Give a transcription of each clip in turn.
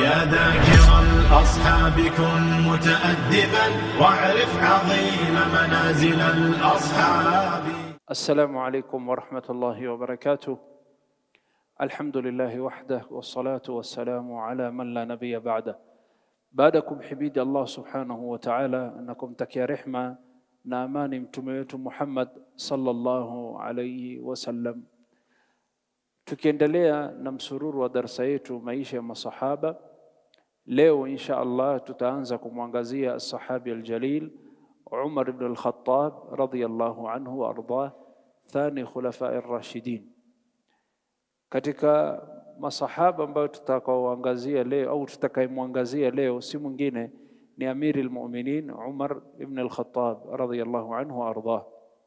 يا ذاكر الأصحاب كن متأدبا واعرف عظيم منازل الأصحاب السلام عليكم ورحمة الله وبركاته الحمد لله وحده والصلاة والسلام على من لا نبي بعده baadakum himidi Allah subhanahu wa ta'ala na kumtakia rehma na amani mtume wetu Muhammad sallallahu alayhi wasallam, tukiendelea na msururu wa darsa yetu maisha ya masahaba. Leo insha Allah tutaanza kumwangazia sahabi aljalil Umar ibn al-Khattab radhiyallahu anhu wa ardah, thani khulafai rashidin. Katika masahaba ambayo tutakaoangazia leo au tutakayemwangazia leo si mwingine ni Amiri al-Mu'minin Umar ibn al-Khattab radhiyallahu anhu wa ardah.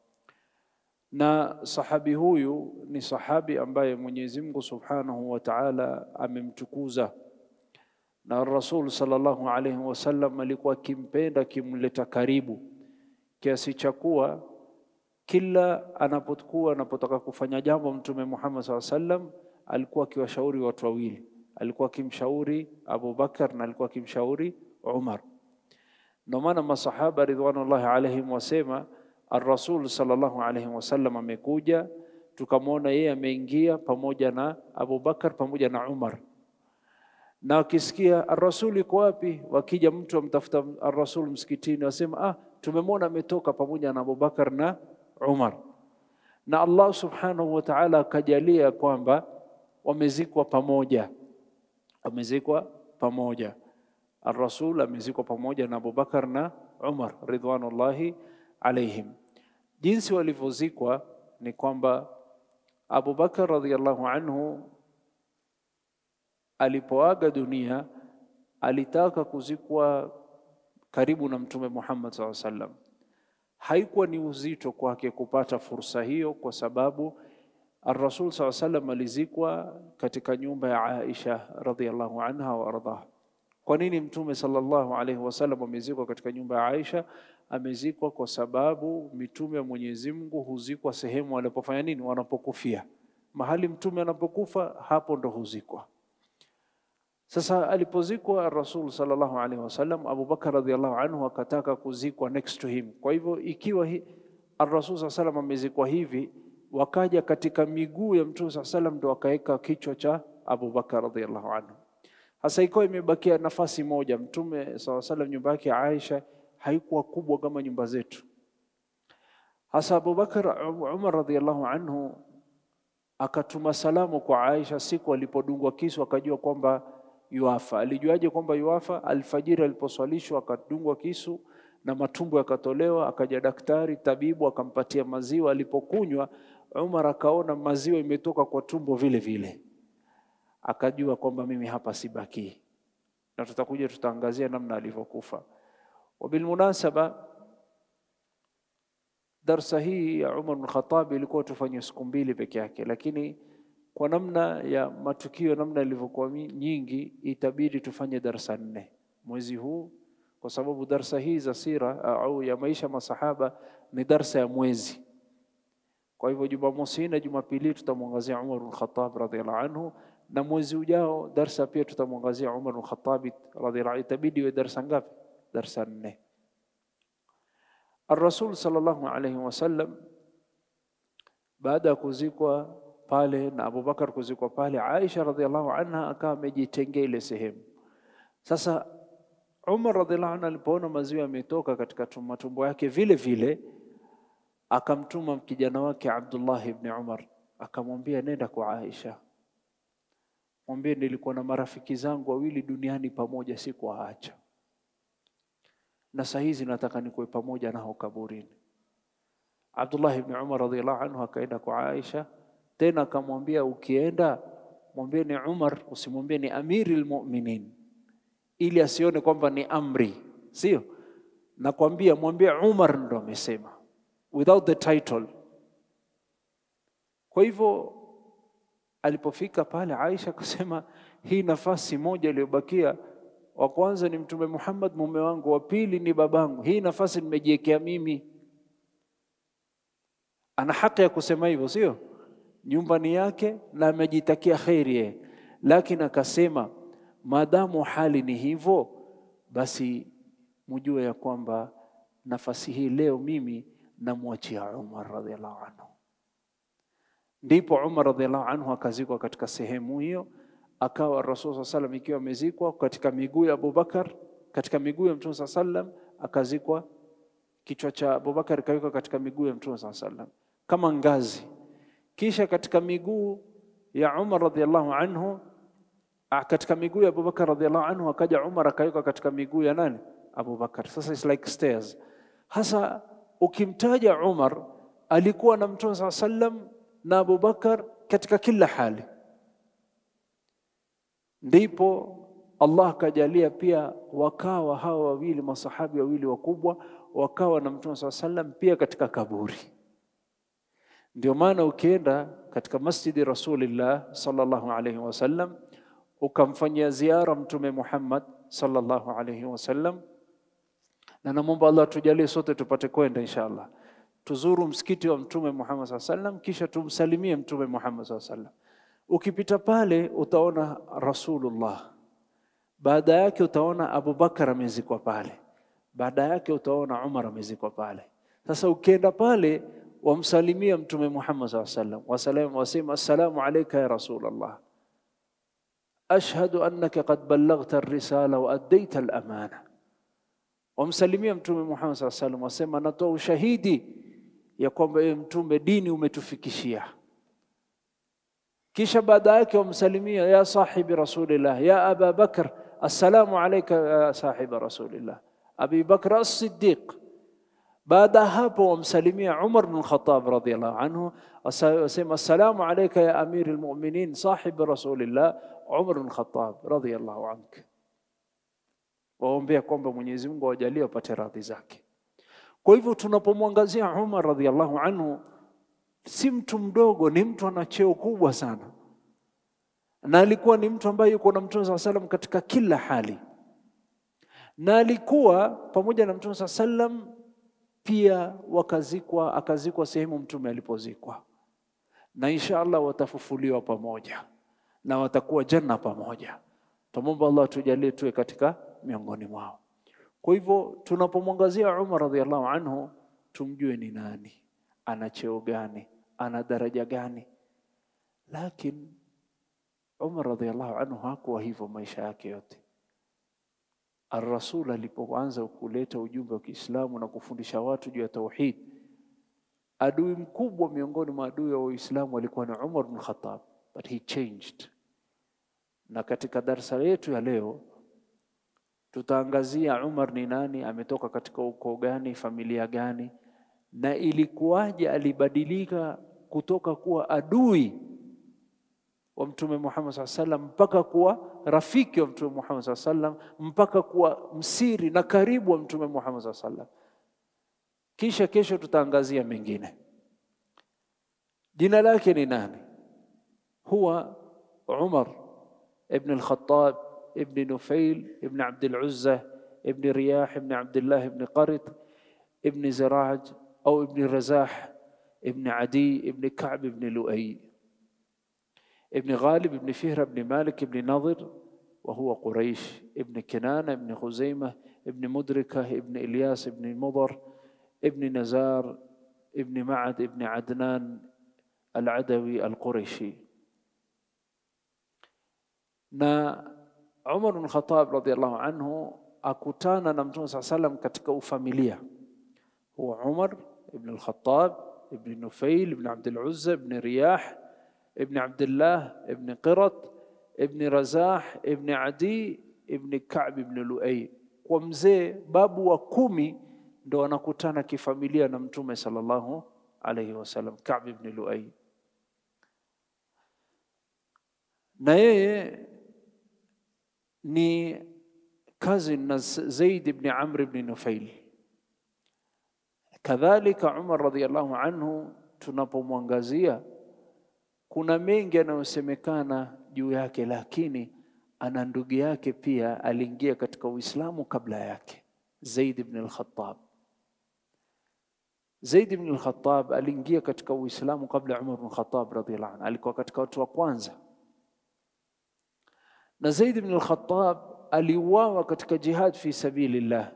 Na sahabi huyu ni sahabi ambaye Mwenyezi Mungu Subhanahu wa Ta'ala amemtukuza na Rasul sallallahu alayhi wasallam alikuwa akimpenda akimleta karibu kiasi cha kuwa kila anapokuwa anapotaka kufanya jambo Mtume Muhammad sallallahu alayhi wasallam alikuwa akiwashauri watu wawili, alikuwa akimshauri Abu Bakar na alikuwa akimshauri Umar. Ndio maana masahaba ridwanullahi alaihim wasema ar-Rasul sallallahu alayhi wasallam amekuja, tukamwona yeye ameingia pamoja na Abu Bakar pamoja na Umar, na wakisikia ar-Rasul iko wapi, wakija mtu amtafuta ar-Rasul msikitini, wasema ah, tumemwona ametoka pamoja na Abu Bakar na Umar. Na Allah subhanahu wa ta'ala akajalia kwamba wamezikwa pamoja, wamezikwa pamoja. Ar-Rasul amezikwa pamoja na Abubakar na Umar ridwanullahi alaihim. Jinsi walivyozikwa ni kwamba Abubakar radhiyallahu anhu alipoaga dunia alitaka kuzikwa karibu na Mtume Muhammad SAW sallam. Haikuwa ni uzito kwake kupata fursa hiyo kwa sababu Ar-Rasul SAW sallam alizikwa katika nyumba ya Aisha radhiallahu anha wa ardhaha. Kwa nini Mtume sallallahu alaihi wasallam amezikwa katika nyumba ya Aisha? Amezikwa kwa sababu mitume wa Mwenyezi Mungu huzikwa sehemu wanapofanya nini? Wanapokufia. Mahali mtume anapokufa, hapo ndo huzikwa. Sasa alipozikwa Rasul sallallahu alaihi wasallam, Abu Bakar radhiallahu anhu akataka kuzikwa next to him. Kwa hivyo ikiwa hi, Ar-Rasul sallallahu alaihi wasallam amezikwa hivi wakaja katika miguu ya Mtume saa salam ndo wakaweka kichwa cha Abu Bakar radhiallahu anhu. Hasa ikawa imebakia nafasi moja. Mtume saa salam nyumba yake Aisha haikuwa kubwa kama nyumba zetu. Hasa Abu Bakar Umar radhiallahu anhu akatuma salamu kwa Aisha siku alipodungwa kisu, akajua kwamba yuafa. Alijuaje kwamba yuafa? Alfajiri aliposwalishwa akadungwa kisu na matumbo yakatolewa, akaja daktari tabibu akampatia maziwa. Alipokunywa Umar akaona maziwa imetoka kwa tumbo vile vile, akajua kwamba mimi hapa sibaki, na tutakuja tutaangazia namna alivyokufa. Wabilmunasaba, darsa hii ya Umar bin Khattab ilikuwa tufanye siku mbili peke yake, lakini kwa namna ya matukio, namna ilivyokuwa nyingi, itabidi tufanye darsa nne mwezi huu kwa sababu darsa hii za sira au ya maisha masahaba ni darsa ya mwezi. Kwa hivyo Jumamosi na Jumapili tutamwangazia Umar bin Khattab radhiallahu anhu, na mwezi ujao darsa pia tutamwangazia Umar bin Khattab radhiallahu anhu. Itabidi iwe darsa ngapi? Darsa nne. Ar-Rasul sallallahu alayhi wasallam baada ya kuzikwa pale na Abu Bakar kuzikwa pale, Aisha radhiallahu anha akawa amejitengea ile sehemu sasa Umar radhiallahu anhu alipoona maziwa yametoka katika matumbo yake vile vile, akamtuma kijana wake Abdullah ibn Umar, akamwambia nenda kwa Aisha, mwambie nilikuwa na marafiki zangu wawili duniani pamoja, sikuwaacha, na saa hizi nataka nikuwe pamoja nao kaburini. Abdullah ibn Umar radhiallahu anhu akaenda kwa Aisha, tena akamwambia, ukienda mwambie ni Umar, usimwambie ni Amiri al-Mu'minin ili asione kwamba ni amri, sio? Nakwambia mwambie Umar ndo amesema, without the title. Kwa hivyo alipofika pale, Aisha akasema hii nafasi moja iliyobakia, wa kwanza ni Mtume Muhammad mume wangu, wa pili ni babangu, hii nafasi nimejiwekea mimi. Ana haki ya kusema hivyo, sio? Nyumba ni yake na amejitakia kheri yeye, lakini akasema maadamu hali ni hivyo, basi mujue ya kwamba nafasi hii leo mimi namwachia Umar radhiallahu anhu. Ndipo Umar radhiallahu anhu akazikwa katika sehemu hiyo, akawa Rasul saa salam ikiwa amezikwa katika miguu ya Abubakar, katika miguu ya Mtume saa salam, akazikwa kichwa cha Abubakar ikawekwa katika miguu ya Mtume saa salam kama ngazi, kisha katika miguu ya Umar radhiallahu anhu, katika miguu ya Abubakar radhiallahu anhu, akaja Umar akawekwa katika miguu ya nani? Abubakar. Sasa it's like stairs. Hasa ukimtaja Umar alikuwa na Mtume saa sallam na Abubakar katika kila hali, ndipo Allah akajalia pia wakawa hawa wawili masahabi wawili wakubwa wakawa na Mtume saa sallam pia katika kaburi. Ndio maana ukienda katika masjidi Rasulillah sallallahu alaihi wasallam ukamfanyia ziara Mtume Muhammad sallallahu alaihi wasallam, na namwomba Allah tujalie sote tupate kwenda inshallah, tuzuru msikiti wa Mtume Muhammad sallallahu alaihi wasallam, kisha tumsalimie Mtume Muhammad sallallahu alaihi wasallam. Ukipita pale utaona Rasulullah, baada yake utaona Abu Bakar amezikwa pale, baada yake utaona Umar amezikwa pale. Sasa ukienda pale wamsalimia Mtume Muhammad sallallahu alaihi wasallam, wasalamu wasema assalamu alayka ya Rasulullah ashhadu annaka qad ballaghta ar-risala wa addaita al-amana. Wamsalimia Mtume Muhammad sallallahu alaihi wasallam, wasema natoa ushahidi ya kwamba ewe Mtume, dini umetufikishia. Kisha baada yake wamsalimia ya sahibi rasulillah ya Aba Bakr, assalamu alayka ya sahiba rasulillah Abi Bakr as-Siddiq. Baada hapo wamsalimia Umar bin Khattab radhiyallahu anhu, wasema assalamu alayka ya amiri al-mu'minin sahibi rasulillah Umar bin Khattab radhiyallahu anhu, waombea kwamba Mwenyezi Mungu awajalie wapate radhi zake. Kwa hivyo tunapomwangazia Umar radhiyallahu anhu, si mtu mdogo, ni mtu ana cheo kubwa sana, na alikuwa ni mtu ambaye yuko na Mtume saa salam katika kila hali, na alikuwa pamoja na Mtume saa salam pia wakazikwa, akazikwa sehemu Mtume alipozikwa, na insha Allah watafufuliwa pamoja na watakuwa janna pamoja. Tumomba Allah tujalie tuwe katika miongoni mwao. Kwa hivyo tunapomwangazia Umar radhiallahu anhu, tumjue ni nani, ana cheo gani, ana daraja gani. Lakini Umar radhiallahu anhu hakuwa hivyo maisha yake yote. Ar-Rasul alipoanza kuleta ujumbe wa Kiislamu na kufundisha watu juu ya tauhid, adui mkubwa miongoni mwa adui wa Uislamu alikuwa ni Umar bin Khattab but he changed. Na katika darsa yetu ya leo tutaangazia Umar ni nani, ametoka katika ukoo gani, familia gani, na ilikuwaje alibadilika kutoka kuwa adui wa Mtume Muhammad SAW sallam mpaka kuwa rafiki wa Mtume Muhammad SAW sallam mpaka kuwa msiri na karibu wa Mtume Muhammad SAW sallam. Kisha kesho tutaangazia mengine. Jina lake ni nani? هو عمر ابن الخطاب ابن نفيل ابن عبد العزة ابن رياح ابن عبد الله ابن قرط ابن زراج أو ابن رزاح ابن عدي ابن كعب ابن لؤي ابن غالب ابن فهر ابن مالك ابن نضر وهو قريش ابن كنانة ابن خزيمة ابن مدركة ابن إلياس ابن مضر ابن نزار ابن معد ابن عدنان العدوي القرشي na Umar bin Khattab radhiallahu anhu akutana na Mtume saa salam katika ufamilia. Huwa Umar ibn al-Khattab ibn Nufail ibn Abd al-Uzza ibn Riyah ibn Abdullah ibn Qirat ibn Razah ibn Adi ibn Ka'b ibn Luay. Kwa mzee babu wa kumi ndo anakutana kifamilia na Mtume sallallahu alayhi wasallam, Ka'b ibn Luay na yeye ni cousin na Zaid ibn Amr ibn Nufail. Kadhalika Umar radhiallahu anhu, tunapomwangazia kuna mengi yanayosemekana juu yake, lakini ana ndugu yake pia aliingia katika Uislamu kabla yake, Zaid ibn al-Khattab. Zaid ibn al-Khattab aliingia katika Uislamu kabla Umar ibn Khattab radhiallahu anhu, alikuwa katika watu wa kwanza na Zaid ibn al-Khattab aliuawa katika jihad fi sabilillah,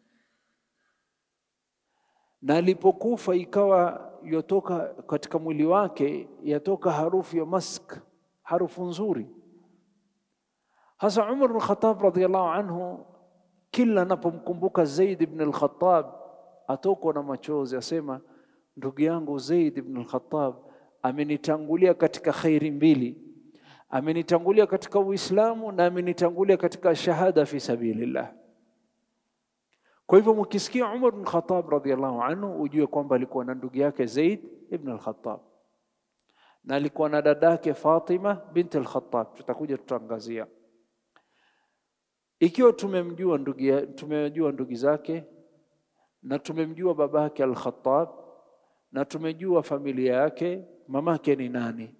na alipokufa ikawa yotoka katika mwili wake yatoka harufu ya mask, harufu nzuri. Hasa Umar bin Khattab radhiyallahu anhu, kila anapomkumbuka Zaid ibn al-Khattab atokwa na machozi, asema ndugu yangu Zaid ibn al-Khattab amenitangulia katika khairi mbili, amenitangulia katika Uislamu na amenitangulia katika shahada fi sabilillah. Kwa hivyo mkisikia Umar bin Khattab radhiyallahu anhu, ujue kwamba alikuwa na ndugu yake Zaid ibn al-Khattab na alikuwa na dadake Fatima binti al-Khattab. Tutakuja tutaangazia ikiwa tumemjua ndugu tumejua ndugu zake na tumemjua babake al-Khattab na tumejua familia yake, mamake ni nani?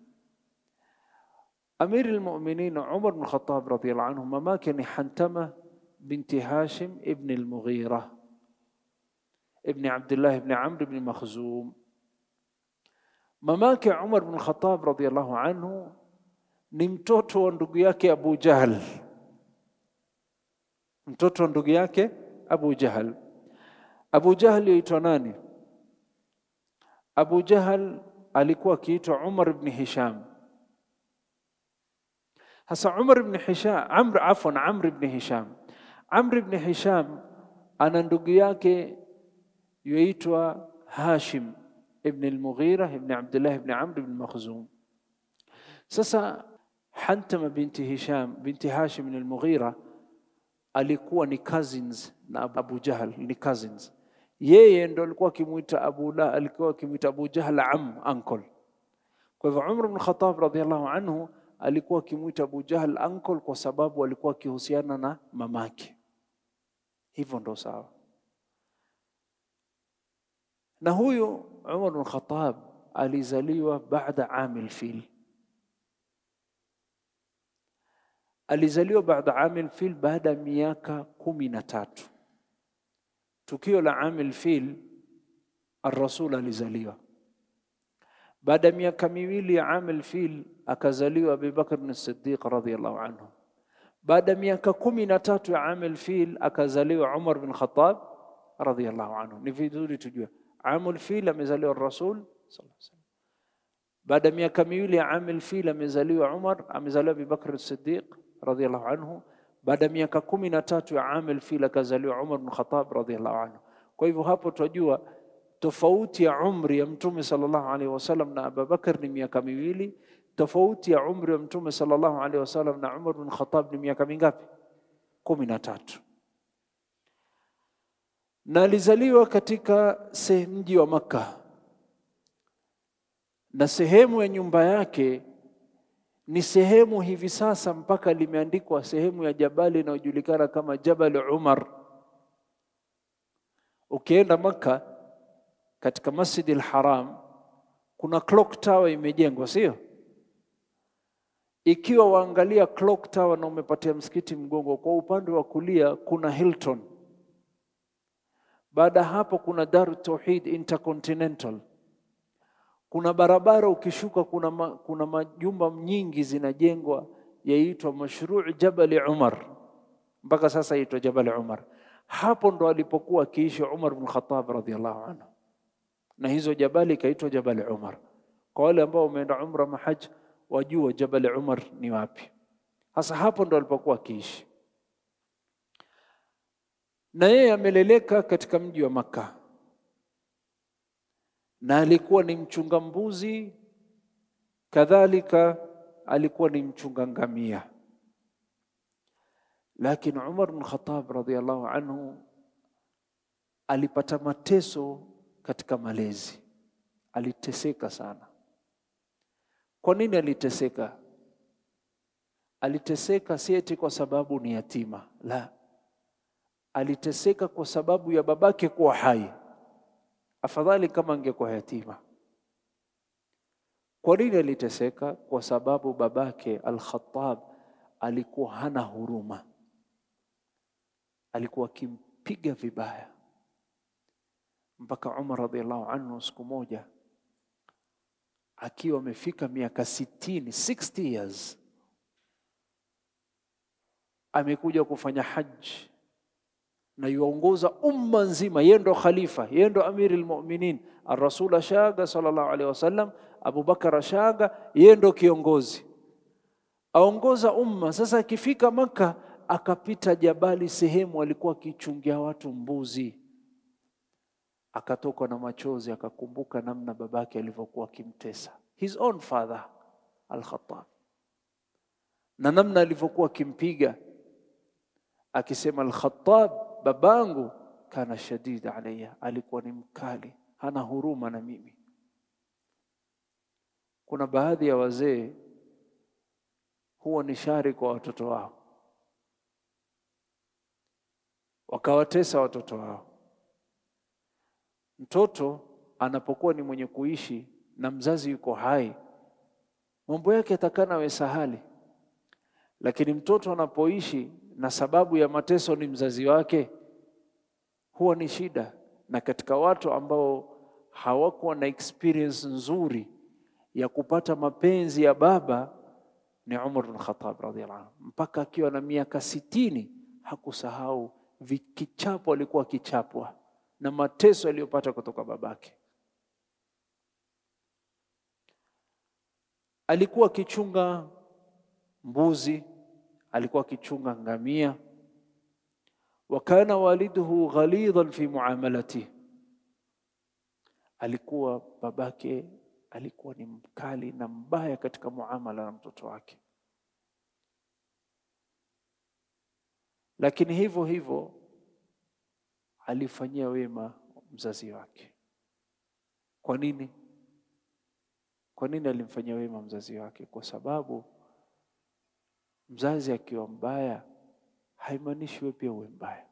Amir al-Mu'minin Umar bin Khattab radhiyallahu anhu, mamake ni Hantama binti Hashim ibn al-Mughira ibn Abdullah ibn Amr ibn Makhzum. Mamake Umar bin Khattab radhiyallahu anhu ni mtoto wa ndugu yake Abu Jahl, mtoto wa ndugu yake Abu Jahl. Abu Jahl yaitwa nani? Abu Jahl alikuwa akiitwa Umar ibn Hisham. Hasa Umar ibn Hisham, Amr afwan, Amr ibn Hisham. Amr ibn Hisham ana ndugu yake yuitwa Hashim ibn al-Mughira ibn Abdullah ibn Amr ibn Makhzum. Sasa Hantama binti Hisham binti Hashim ibn al-Mughira alikuwa ni cousins na Abu Jahl, ni cousins yeye ndo alikuwa akimwita Abu la alikuwa akimwita Abu Jahl am uncle. Kwa hivyo Umar bin Khattab radhiallahu anhu alikuwa akimwita Abu Jahl uncle kwa sababu alikuwa akihusiana na mamake, hivyo ndo sawa. Na huyu Umar bin Khattab alizaliwa baada amil fil, alizaliwa baada amil fil, baada ya miaka kumi na tatu tukio la amil fil ar-rasul alizaliwa. Baada ya miaka miwili ya amil fil akazaliwa Abu Bakr as-Siddiq radhiyallahu anhu. Baada ya miaka kumi na tatu ya amil fil akazaliwa Umar bin Khattab radhiyallahu anhu. Ni vizuri tujue amil fil amezaliwa rasul sallallahu alaihi wasallam. Baada ya miaka miwili ya amil fil amezaliwa Umar, amezaliwa Abu Bakr as-Siddiq radhiyallahu anhu baada ya miaka kumi na tatu ya amil fil akazaliwa Umar bin Khattab radhiallahu anhu. Kwa hivyo hapo tunajua tofauti ya umri ya Mtume sallallahu alaihi wasallam na Abu Bakar ni miaka miwili. Tofauti ya umri wa Mtume sallallahu alaihi wasallam na Umar bin Khattab ni miaka mingapi? kumi na tatu. Na alizaliwa katika mji wa Makka, na sehemu ya nyumba yake ni sehemu hivi sasa mpaka limeandikwa sehemu ya jabali inayojulikana kama Jabal Umar. Ukienda Makka katika Masjid al-Haram kuna clock tower imejengwa, sio? Ikiwa waangalia clock tower na umepatia msikiti mgongo, kwa upande wa kulia kuna Hilton. Baada hapo kuna Dar Tauhid Intercontinental kuna barabara ukishuka, kuna, ma, kuna majumba nyingi zinajengwa yaitwa mashruu Jabali Umar, mpaka sasa yaitwa Jabali Umar. Hapo ndo alipokuwa akiishi Umar bin Khattab radhiallahu anhu, na hizo jabali ikaitwa Jabali Umar. Kwa wale ambao wameenda umra mahaj, wajua Jabali Umar ni wapi. Sasa hapo ndo alipokuwa akiishi, na yeye ameleleka katika mji wa Makka na alikuwa ni mchunga mbuzi, kadhalika alikuwa ni mchunga ngamia. Lakini Umar bin Khattab radhiallahu anhu alipata mateso katika malezi, aliteseka sana. Kwa nini aliteseka? Aliteseka si eti kwa sababu ni yatima, la, aliteseka kwa sababu ya babake kuwa hai afadhali kama angekuwa yatima. Kwa nini aliteseka? Kwa sababu babake Al-Khattab alikuwa hana huruma, alikuwa akimpiga vibaya, mpaka Umar radhiallahu anhu siku moja akiwa amefika miaka sitini, 60 years, amekuja kufanya haji na yuongoza umma nzima, yeye ndo khalifa, yeye ndo amiri lmuminin. Arasul ashaga sallallahu alaihi wasallam, Abubakar ashaga, yeye ndo kiongozi, aongoza umma. Sasa akifika Maka akapita jabali, sehemu alikuwa akichungia watu mbuzi, akatokwa na machozi, akakumbuka namna babake alivyokuwa akimtesa his own father Al-Khattab, na namna alivyokuwa akimpiga akisema, Al-Khattab babangu kana shadid alayya, alikuwa ni mkali, hana huruma na mimi. Kuna baadhi ya wazee huwa ni shari kwa watoto wao, wakawatesa watoto wao. Mtoto anapokuwa ni mwenye kuishi na mzazi yuko hai, mambo yake atakana we sahali, lakini mtoto anapoishi na sababu ya mateso ni mzazi wake, huwa ni shida. Na katika watu ambao hawakuwa na experience nzuri ya kupata mapenzi ya baba ni Umar bin Khattab radhiallahu anhu, mpaka akiwa na miaka sitini hakusahau vikichapo alikuwa akichapwa na mateso aliyopata kutoka babake. Alikuwa akichunga mbuzi, alikuwa akichunga ngamia. wa kana waliduhu ghalidhan fi muamalati, alikuwa babake alikuwa ni mkali na mbaya katika muamala na mtoto wake, lakini hivyo hivyo alifanyia wema mzazi wake. Kwa nini? Kwa nini alimfanyia wema mzazi wake? Kwa sababu mzazi akiwa mbaya haimaanishi wewe pia uwe mbaya,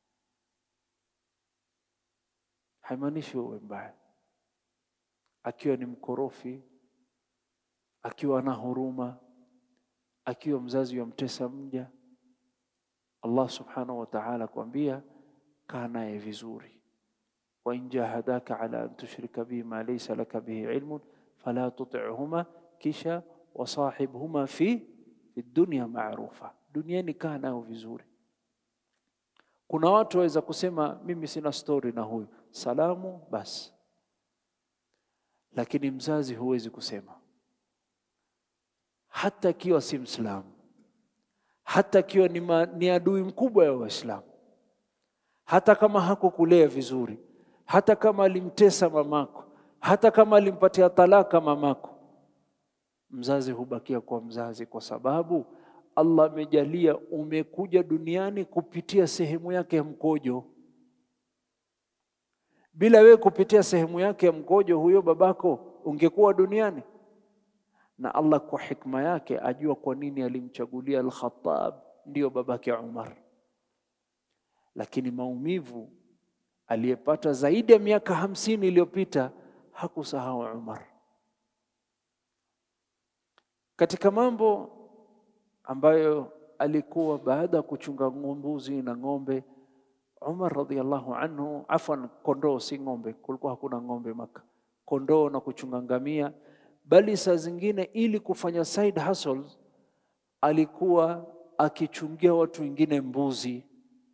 haimaanishi wewe uwe mbaya. Akiwa ni mkorofi, akiwa na huruma, akiwa mzazi yamtesa mja, Allah subhanahu wa ta'ala kuambia kaa naye vizuri, wa in jahadaka ala an tushrika bihi ma laysa laka bihi ilmun fala tuti'huma, kisha wasahibhuma fi fi dunya ma'rufa, duniani kaa nao vizuri. Kuna watu waweza kusema mimi sina stori na huyu, salamu basi, lakini mzazi huwezi kusema, hata akiwa si Mslamu, hata akiwa ni, ma, ni adui mkubwa ya Waislamu hata kama hakukulea vizuri, hata kama alimtesa mamako, hata kama alimpatia talaka mamako, mzazi hubakia kwa mzazi, kwa sababu Allah amejalia umekuja duniani kupitia sehemu yake ya mkojo. Bila wewe kupitia sehemu yake ya mkojo, huyo babako ungekuwa duniani. Na Allah kwa hikma yake ajua kwa nini alimchagulia Al-Khattab ndiyo babake Umar lakini maumivu aliyepata zaidi ya miaka hamsini iliyopita hakusahau Umar. Katika mambo ambayo alikuwa baada ya kuchunga mbuzi na ng'ombe, Umar radhiallahu anhu, afwan, kondoo si ng'ombe, kulikuwa hakuna ng'ombe Maka, kondoo na kuchunga ngamia, bali saa zingine ili kufanya side hustles alikuwa akichungia watu wengine mbuzi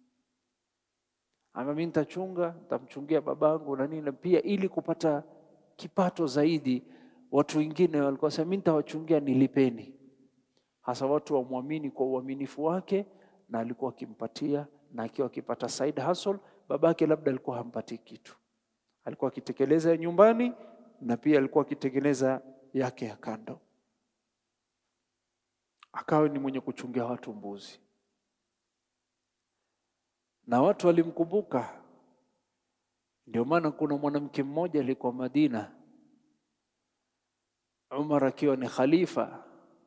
ama mimi nitachunga, nitamchungia babangu na nini, pia ili kupata kipato zaidi. Watu wengine walikuwa sema mimi nitawachungia, nilipeni. Hasa watu wamwamini kwa uaminifu wake, na alikuwa akimpatia, na akiwa akipata side hustle. Babake labda alikuwa hampatii kitu, alikuwa akitekeleza ya nyumbani na pia alikuwa akitekeleza yake ya kando, akawa ni mwenye kuchungia watu mbuzi na watu walimkumbuka. Ndio maana kuna mwanamke mmoja alikuwa Madina, Umar akiwa ni khalifa,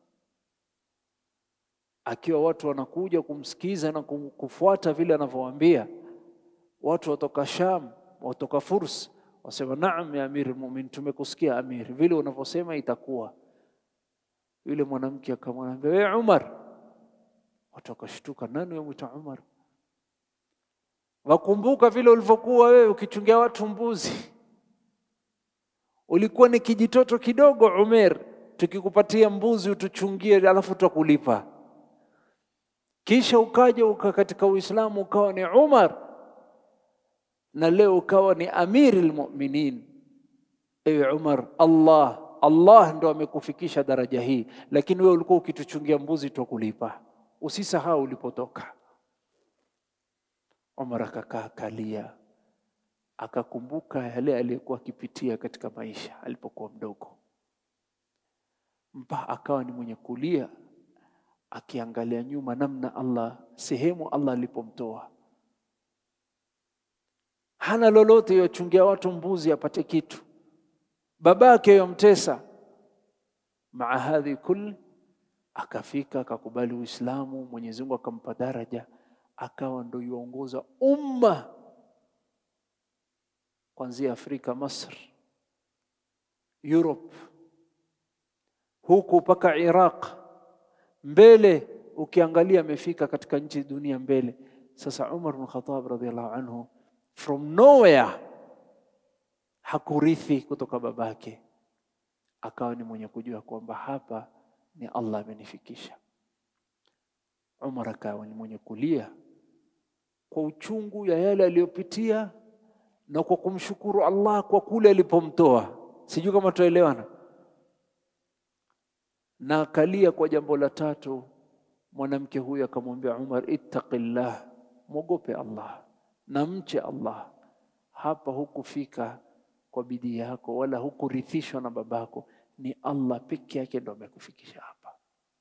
akiwa watu wanakuja kumsikiza na kufuata vile anavyowaambia. Watu watoka Sham, watoka Furs wasema, naam ya amiri almu'minin, tumekusikia amiri, vile unavyosema itakuwa. Yule mwanamke akamwambia, wewe Umar. Watu wakashtuka, nani wamwita Umar? Wakumbuka vile ulivyokuwa wewe ukichungia watu mbuzi, ulikuwa ni kijitoto kidogo Umer, tukikupatia mbuzi utuchungie, alafu tutakulipa. kisha ukaja uka katika Uislamu ukawa ni Umar na leo ukawa ni amiri lmuminin. Ewe Umar, Allah Allah ndo amekufikisha daraja hii, lakini wewe ulikuwa ukituchungia mbuzi twakulipa. Usisahau ulipotoka. Umar akakaa kalia, akakumbuka yale aliyokuwa akipitia katika maisha alipokuwa mdogo, mpa akawa ni mwenye kulia, akiangalia nyuma namna Allah, sehemu Allah alipomtoa hana lolote, yochungia watu mbuzi apate kitu, babake yomtesa. Maa hadhi kul, akafika akakubali Uislamu, Mwenyezi Mungu akampa daraja, akawa ndo yuongoza umma kuanzia Afrika, Masr, Europe, huku mpaka Iraq, mbele ukiangalia amefika katika nchi dunia mbele. Sasa Umar bin Khattab radhiallahu anhu from nowhere hakurithi kutoka babake, akawa ni mwenye kujua kwamba hapa ni Allah amenifikisha. Umar akawa ni mwenye kulia kwa uchungu ya yale aliyopitia na kwa kumshukuru Allah kwa kule alipomtoa. Sijui kama tuelewana. Na akalia kwa jambo la tatu, mwanamke huyu akamwambia Umar, ittaqillah, mwogope Allah na mche Allah. Hapa hukufika kwa bidii yako wala hukurithishwa na babako, ni Allah peke yake ndo amekufikisha hapa.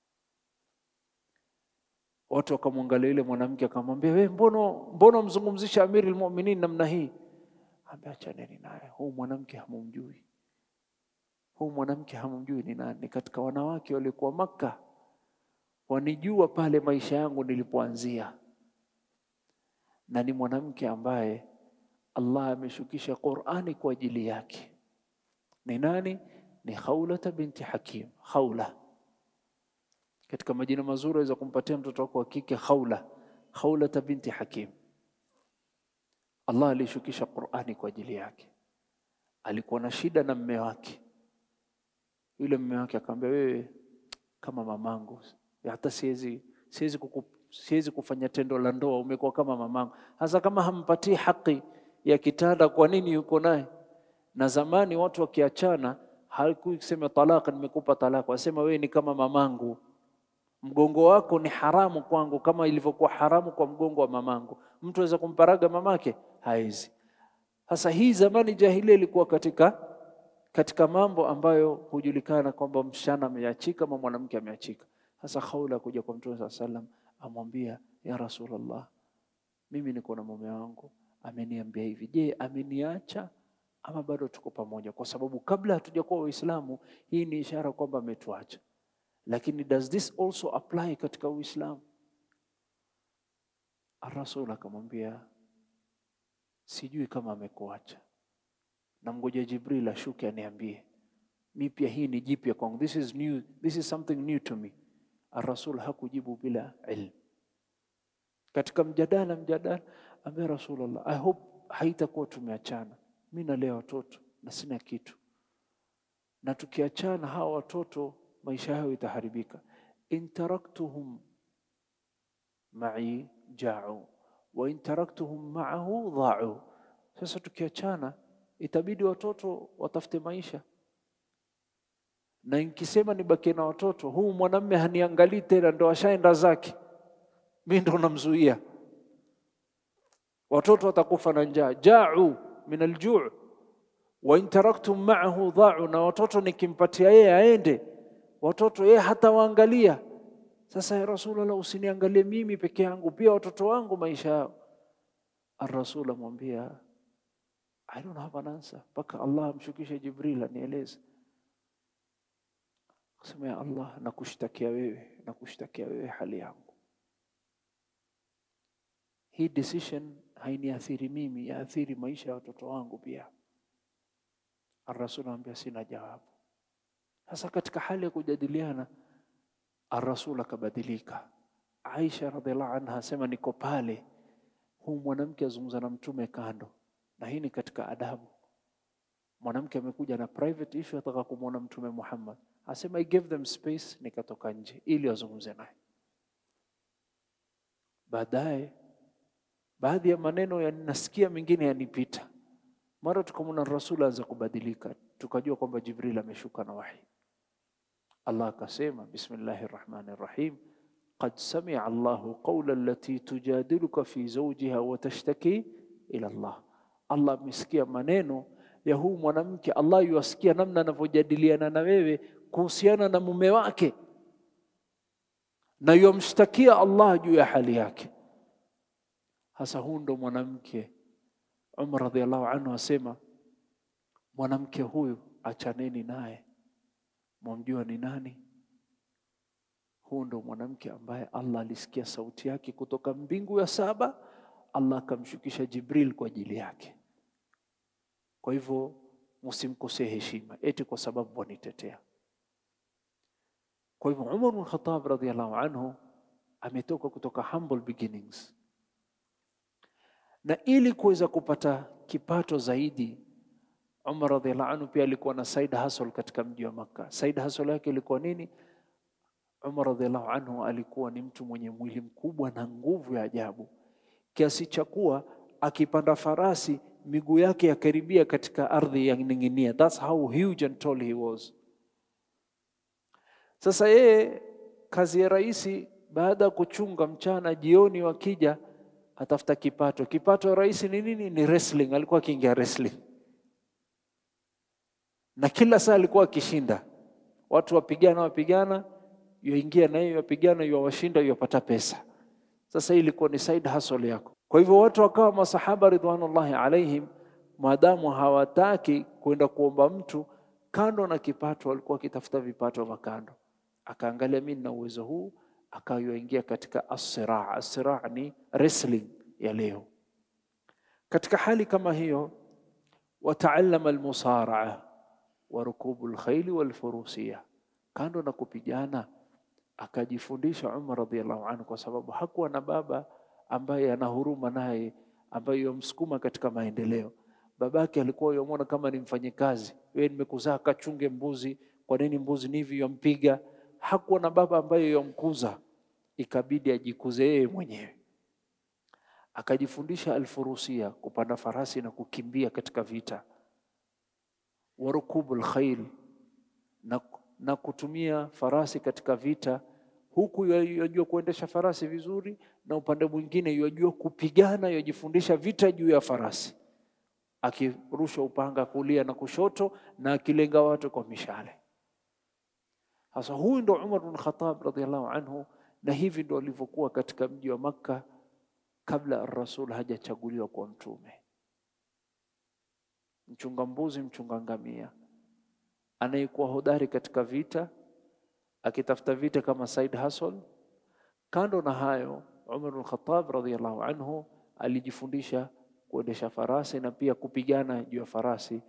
Watu wakamwangalia yule mwanamke akamwambia, we mbono mbono mzungumzisha amiri almu'minin namna hii? Ambia achaneni naye, huu mwanamke hamumjui, huu mwanamke hamumjui ni nani. Ni katika wanawake waliokuwa Makka, wanijua pale maisha yangu nilipoanzia na ni mwanamke ambaye Allah ameshukisha Qur'ani kwa ajili yake. Ni nani? Ni Khawlata binti Hakim. Khawla, katika majina mazuri aweza kumpatia mtoto wako wa kike Khawla, Khawlata binti Hakim. Allah alishukisha Qur'ani kwa ajili yake. Alikuwa na shida na mme wake, yule mme wake akamwambia, wewe kama mamangu, hata siwezi siwezi kuku siwezi kufanya tendo la ndoa, umekuwa kama mamangu. Hasa kama hampatii haki ya kitanda, kwa nini yuko naye? Na zamani watu wakiachana, hakusema talaka, nimekupa talaka, wasema wewe ni kama mamangu, mgongo wako ni haramu kwangu kama ilivyokuwa haramu kwa mgongo wa mamangu. Mtu aweza kumparaga mamake? Haizi. Sasa hii zamani jahilia ilikuwa katika katika mambo ambayo hujulikana kwamba msichana ameachika ama mwanamke ameachika. Sasa Khawla kuja kwa Mtume saa salam amwambia ya Rasulullah, mimi niko na mume wangu ameniambia hivi. Je, ameniacha ama bado tuko pamoja? Kwa sababu kabla hatujakuwa Waislamu hii ni ishara kwamba ametuacha, lakini does this also apply katika Uislamu? Rasul akamwambia sijui kama amekuacha, na mgoja Jibril ashuke aniambie. Mi pia hii ni jipya kwangu, this is new, this is something new to me. Rasul hakujibu bila ilmu. Katika mjadala mjadala, ambia Rasulullah, I hope haitakuwa tumeachana. Mi nalea watoto na sina kitu, na tukiachana hawa watoto maisha yao itaharibika. in taraktuhum ma'i ja'u wa in taraktuhum ma'ahu dha'u. Sasa tukiachana, itabidi watoto watafute maisha na nikisema nibakie na watoto, huu mwanamme haniangalii tena, ndo ashaenda zake, mi ndo namzuia. Watoto watakufa na njaa, jau min aljuu wa in taraktum ma'ahu dha'u, na watoto nikimpatia yeye aende, watoto yeye hata waangalia. Sasa ya Rasulullah, usiniangalie mimi peke yangu, pia watoto wangu maisha yao. Ar-Rasul amwambia I don't have an answer, mpaka Allah amshukishe Jibril anieleze Kusema ya Allah, nakushtakia wewe, nakushtakia wewe hali yangu. Hii decision hainiathiri mimi, yaathiri maisha ya watoto wangu pia. Ar-Rasul anambia sina jawabu. Sasa katika hali ya kujadiliana, Ar-Rasul akabadilika. Aisha radhiallahu anha asema niko pale, huu mwanamke azungumza na mtume kando, na hii ni katika adabu. Mwanamke amekuja na private issue, ataka kumwona Mtume Muhammad asema I gave them space, nikatoka nje ili wazungumze naye. Baadaye baadhi ya maneno yanasikia, mengine yanipita, mara tukamwona Rasul aanza kubadilika, tukajua kwamba Jibril ameshuka na wahi. Allah akasema, bismillahi rrahmani rrahim, qad samia Allahu qawla allati tujadiluka fi zawjiha wa tashtaki ila Allah. Allah amesikia maneno ya huu mwanamke. Allah yuasikia namna anavyojadiliana na wewe kuhusiana na mume wake, na yamshtakia Allah juu ya hali yake. Hasa huu ndo mwanamke. Umar radhiallahu anhu asema, mwanamke huyu achaneni naye, mwamjua ni nani? Huu ndo mwanamke ambaye Allah alisikia sauti yake kutoka mbingu ya saba, Allah akamshukisha Jibril kwa ajili yake. Kwa hivyo msimkosee heshima eti kwa sababu wanitetea. Kwa hivyo Umar bin Khattab radhiallahu anhu ametoka kutoka humble beginnings, na ili kuweza kupata kipato zaidi, Umar radhiallahu anhu pia alikuwa na side hustle katika mji wa Makka. Side hustle yake ilikuwa nini? Umar radhiallahu anhu alikuwa ni mtu mwenye mwili mkubwa na nguvu ya ajabu kiasi cha kuwa akipanda farasi miguu yake yakaribia katika ardhi yaning'inia. That's how huge and tall he was. Sasa yeye kazi ya rais, baada ya kuchunga mchana, jioni wakija atafuta kipato. Kipato ya rais ni nini? Ni wrestling. Alikuwa akiingia wrestling na kila saa alikuwa akishinda watu, wapigana wapigana, yuingia na hiyo wapigana, yuwashinda, yuwapata pesa. Sasa hii ilikuwa ni side hustle yako. Kwa hivyo watu wakawa masahaba ridwanullahi alaihim, maadamu hawataki kwenda kuomba mtu kando na kipato, walikuwa wakitafuta vipato vya kando. Akaangalia, mimi na uwezo huu, akayoingia katika as-siraa. As-siraa ni wrestling ya leo. Katika hali kama hiyo, wataallama almusaraa wa rukubu lkhaili walfurusia, kando na kupigana akajifundisha Umar radhiallahu anhu, kwa sababu hakuwa na baba ambaye ana huruma naye, ambaye yomsukuma katika maendeleo. Babake alikuwa yomwona kama ni mfanyikazi, wewe nimekuzaa, kachunge mbuzi. Kwa nini mbuzi ni hivi? Yompiga. Hakuwa na baba ambaye yomkuza, ikabidi ajikuze yeye mwenyewe. Akajifundisha alfurusia, kupanda farasi na kukimbia katika vita, warukubu lkhail na, na kutumia farasi katika vita huku yajua kuendesha farasi vizuri, na upande mwingine yajua kupigana, yajifundisha vita juu ya farasi, akirusha upanga kulia na kushoto, na akilenga watu kwa mishale. Sasa huyu ndo Umar bin Khattab radhiallahu anhu, na hivi ndo alivyokuwa katika mji wa Makka kabla Rasul hajachaguliwa kwa mtume. Mchunga mbuzi, mchunga ngamia, anayekuwa hodari katika vita akitafuta vita kama side hustle. Kando na hayo, Umar bin Khattab radhiyallahu anhu alijifundisha kuendesha farasi na pia kupigana juu ya farasi.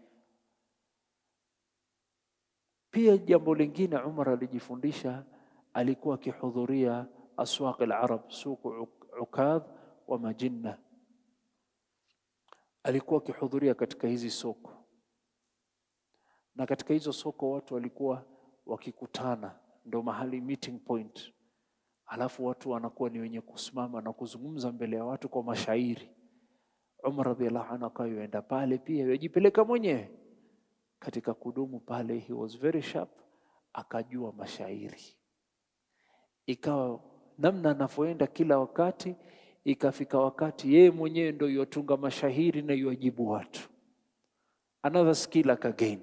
Pia jambo lingine Umar alijifundisha, alikuwa akihudhuria aswaq al-arab, suku Ukadh wa Majinna. Alikuwa akihudhuria katika hizi soko, na katika hizo soko watu walikuwa wakikutana ndo mahali meeting point, alafu watu wanakuwa ni wenye kusimama na kuzungumza mbele ya watu kwa mashairi. Umar radhiallahu anhu akawa yuenda pale pia yajipeleka mwenyewe katika kudumu pale, he was very sharp, akajua mashairi, ikawa namna anavyoenda kila wakati, ikafika wakati yeye mwenyewe ndo yuatunga mashairi na yuajibu watu, another skill akagain.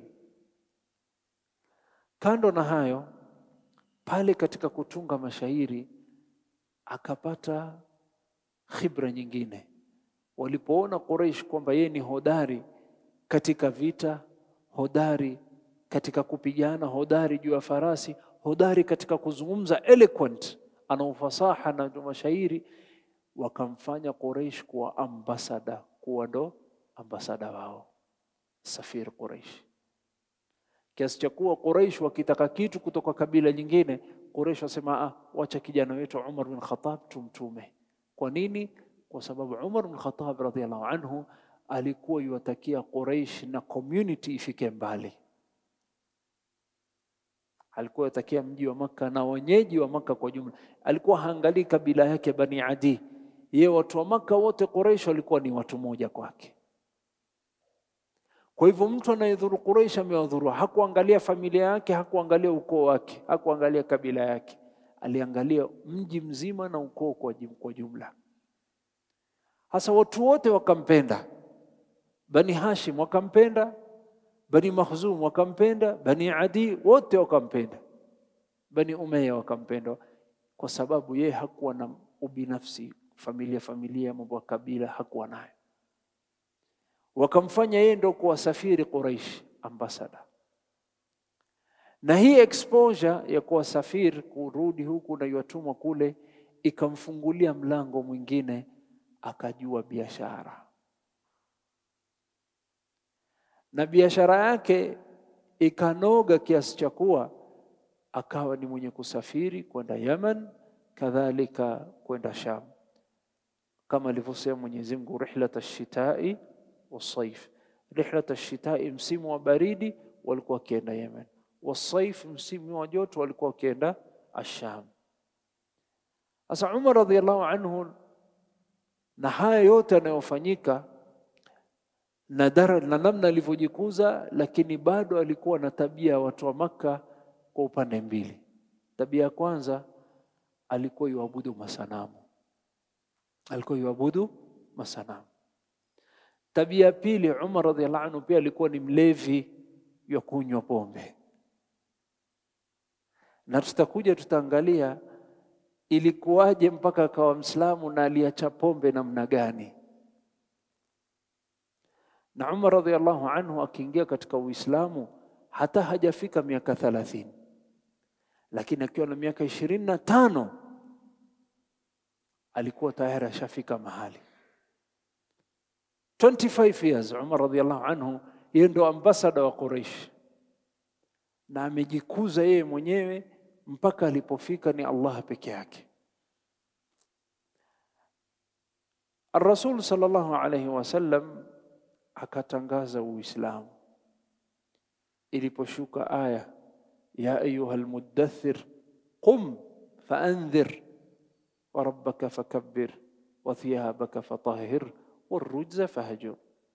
Kando na hayo pale katika kutunga mashairi akapata khibra nyingine. Walipoona Quraysh kwamba yeye ni hodari katika vita, hodari katika kupigana, hodari juu ya farasi, hodari katika kuzungumza, eloquent, ana ufasaha na mashairi, wakamfanya Quraysh kuwa ambasada, kuwa ndo ambasada wao, safiri Quraysh kiasi cha kuwa Quraysh wakitaka kitu kutoka kabila nyingine, Quraysh wasema ah, wacha kijana wetu Umar bin Khattab tumtume. Kwa nini? Kwa sababu Umar bin Khattab radhiallahu anhu alikuwa yuwatakia Quraysh na community ifike mbali. Alikuwa yatakia mji wa Makka na wenyeji wa Makka kwa jumla. Alikuwa haangalii kabila yake Bani Adi, Ye watu wa Maka wote Quraish walikuwa ni watu moja kwake. Kwa hivyo mtu anayedhuru Quraish amewadhuru, hakuangalia familia yake, hakuangalia ukoo wake, hakuangalia kabila yake, aliangalia mji mzima na ukoo kwa jum- kwa jumla. Hasa watu wote wakampenda, Bani Hashim wakampenda, Bani Makhzum wakampenda, Bani Adi wote wakampenda, Bani Umayya wakampenda, kwa sababu yeye hakuwa na ubinafsi, familia familia, mambo ya kabila hakuwa nayo. Wakamfanya yeye ndo kuwasafiri Quraish ambassador, na hii exposure ya kuwasafiri kurudi huku na yatumwa kule ikamfungulia mlango mwingine, akajua biashara na biashara yake ikanoga kiasi cha kuwa akawa ni mwenye kusafiri kwenda Yaman, kadhalika kwenda Sham, kama alivyosema Mwenyezi Mungu, rihlat ash-shitai wasaif. Rihlat ash-shitai, msimu wa baridi walikuwa wakienda Yemen, wasaif, msimu wa joto walikuwa wakienda Asham. Sasa Umar radhiallahu anhu, na haya yote yanayofanyika na, dara, na namna alivyojikuza, lakini bado alikuwa na tabia ya watu wa Makka kwa upande mbili. Tabia ya kwanza alikuwa yuabudu masanamu, alikuwa yuabudu masanamu. Tabia ya pili, Umar radhiallahu anhu pia alikuwa ni mlevi ya kunywa pombe, na tutakuja tutaangalia ilikuwaje mpaka akawa Mslamu na aliacha pombe namna gani na Umar radhiallahu anhu akiingia katika Uislamu hata hajafika miaka thalathini, lakini akiwa na miaka ishirini na tano alikuwa tayari ashafika mahali 25 years. Umar radhiallahu anhu yeye ndo ambasada wa Quraish na amejikuza yeye mwenyewe mpaka alipofika ni Allah peke yake. Ar-Rasul sallallahu alayhi wasallam akatangaza Uislamu iliposhuka aya ya ayuha almuddathir qum faandhir wa rabbaka fakabbir wa thiyabaka fatahhir warujza fahjur.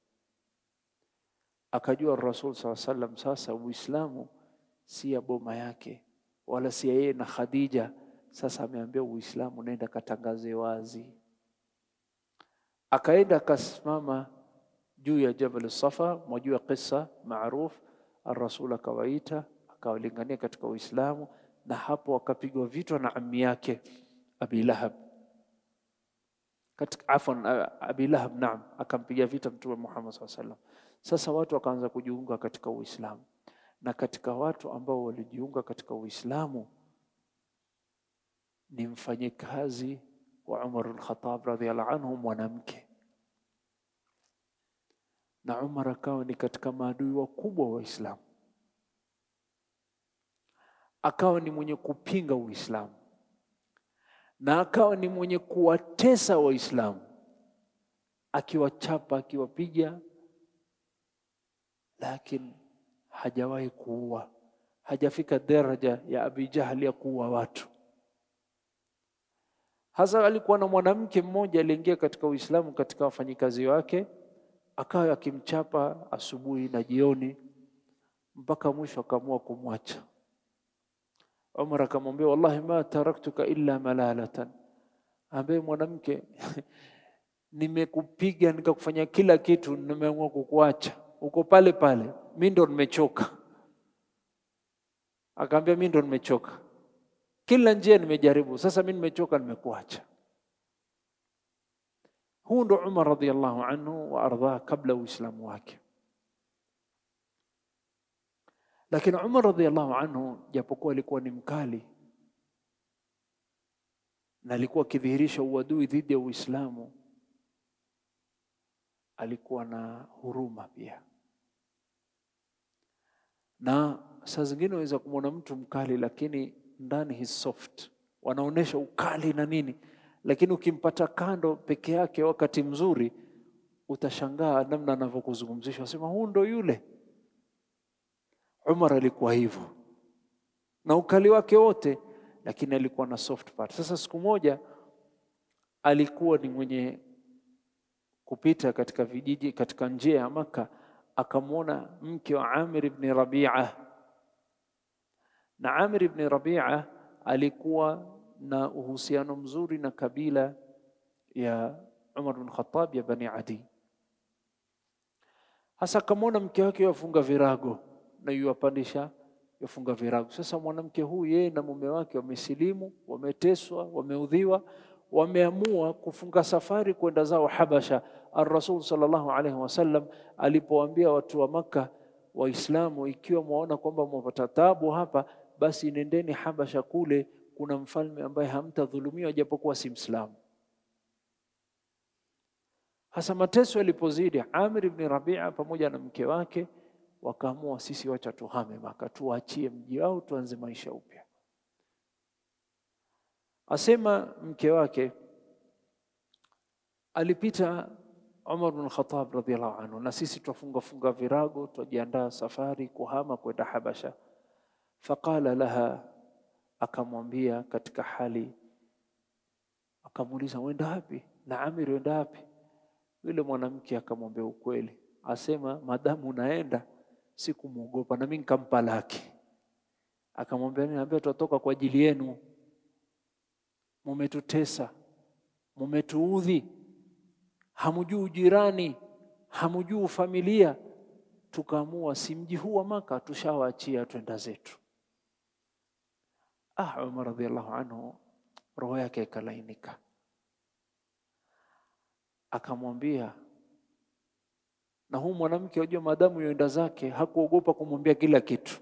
Akajua Rasul saa sallam, sasa Uislamu si ya boma yake wala si ya yeye na Khadija. Sasa ameambia Uislamu, nenda katangaze wazi. Akaenda akasimama juu ya Jabal Safa, mwajua kisa maruf. Ar-Rasul akawaita akawalingania katika Uislamu, na hapo akapigwa vita na ammi yake Abi Lahab katika afwan, Abi Lahab naam, akampiga vita Mtume Muhammad SAW sallam. Sasa watu wakaanza kujiunga katika Uislamu, na katika watu ambao walijiunga katika Uislamu ni mfanyikazi wa Umar al-Khattab radhiyallahu anhu, mwanamke na Umar akawa ni katika maadui wakubwa wa Uislamu, akawa ni mwenye kupinga Uislamu na akawa ni mwenye kuwatesa Waislamu, akiwachapa, akiwapiga, lakini hajawahi kuua, hajafika daraja ya Abi Jahal ya kuua watu. Hasa alikuwa na mwanamke mmoja aliingia katika Uislamu katika wafanyikazi wake akawa akimchapa asubuhi na jioni mpaka mwisho akaamua kumwacha. Umar akamwambia, wallahi ma taraktuka illa malalatan, ambaye mwanamke nimekupiga nikakufanya kila kitu, nimeamua kukuacha uko pale pale, mi ndo nimechoka. Akaambia, mi ndo nimechoka, kila njia nimejaribu, sasa mi nimechoka, nimekuacha. Huu ndo Umar radhiallahu anhu wa ardhah kabla Uislamu wake. Lakini Umar radhiallahu anhu japokuwa alikuwa ni mkali na alikuwa akidhihirisha uadui dhidi ya Uislamu, alikuwa na huruma pia, na saa zingine unaweza kumwona mtu mkali, lakini ndani he soft, wanaonyesha ukali na nini lakini ukimpata kando peke yake wakati mzuri, utashangaa namna anavyokuzungumzisha, wasema huu ndo yule. Umar alikuwa hivyo na ukali wake wote, lakini alikuwa na soft part. Sasa siku moja alikuwa ni mwenye kupita katika vijiji katika njia ya Makka, akamwona mke wa Amir ibn Rabi'a, na Amir ibn Rabi'a alikuwa na uhusiano mzuri na kabila ya Umar bin Khattab ya Bani Adi. Hasa akamwona mke wake yafunga virago na yuwapandisha yafunga virago. Sasa mwanamke huyu yeye na mume wake wamesilimu, wameteswa, wameudhiwa, wameamua kufunga safari kwenda zao Habasha. Ar-Rasul sallallahu alaihi wasallam alipowaambia watu wa Makka Waislamu, ikiwa mwaona kwamba mwapata tabu hapa, basi nendeni Habasha, kule kuna mfalme ambaye hamtadhulumiwa japokuwa si Mslamu. Hasa mateso yalipozidi, Amir ibn Rabi'a pamoja na mke wake wakaamua, sisi wacha tuhame Maka, tuachie mji wao, tuanze maisha upya. Asema mke wake alipita Umar bin Khattab radhiallahu anhu, na sisi twafunga funga virago, twajiandaa safari kuhama kwenda Habasha. Faqala laha, akamwambia katika hali, akamuuliza wenda wapi? na Amir wenda wapi? Yule mwanamke akamwambia ukweli, asema madamu unaenda sikumwogopa, na mimi nikampa laki. Akamwambia niambia, tutatoka kwa ajili yenu, mumetutesa, mumetuudhi, hamujui ujirani, hamujui familia. Tukaamua si mji huu wa Maka, tushawaachia twenda zetu. Ah, Umar radhiallahu anhu roho yake ikalainika akamwambia na huu mwanamke wajua, maadamu yoenda zake hakuogopa kumwambia kila kitu.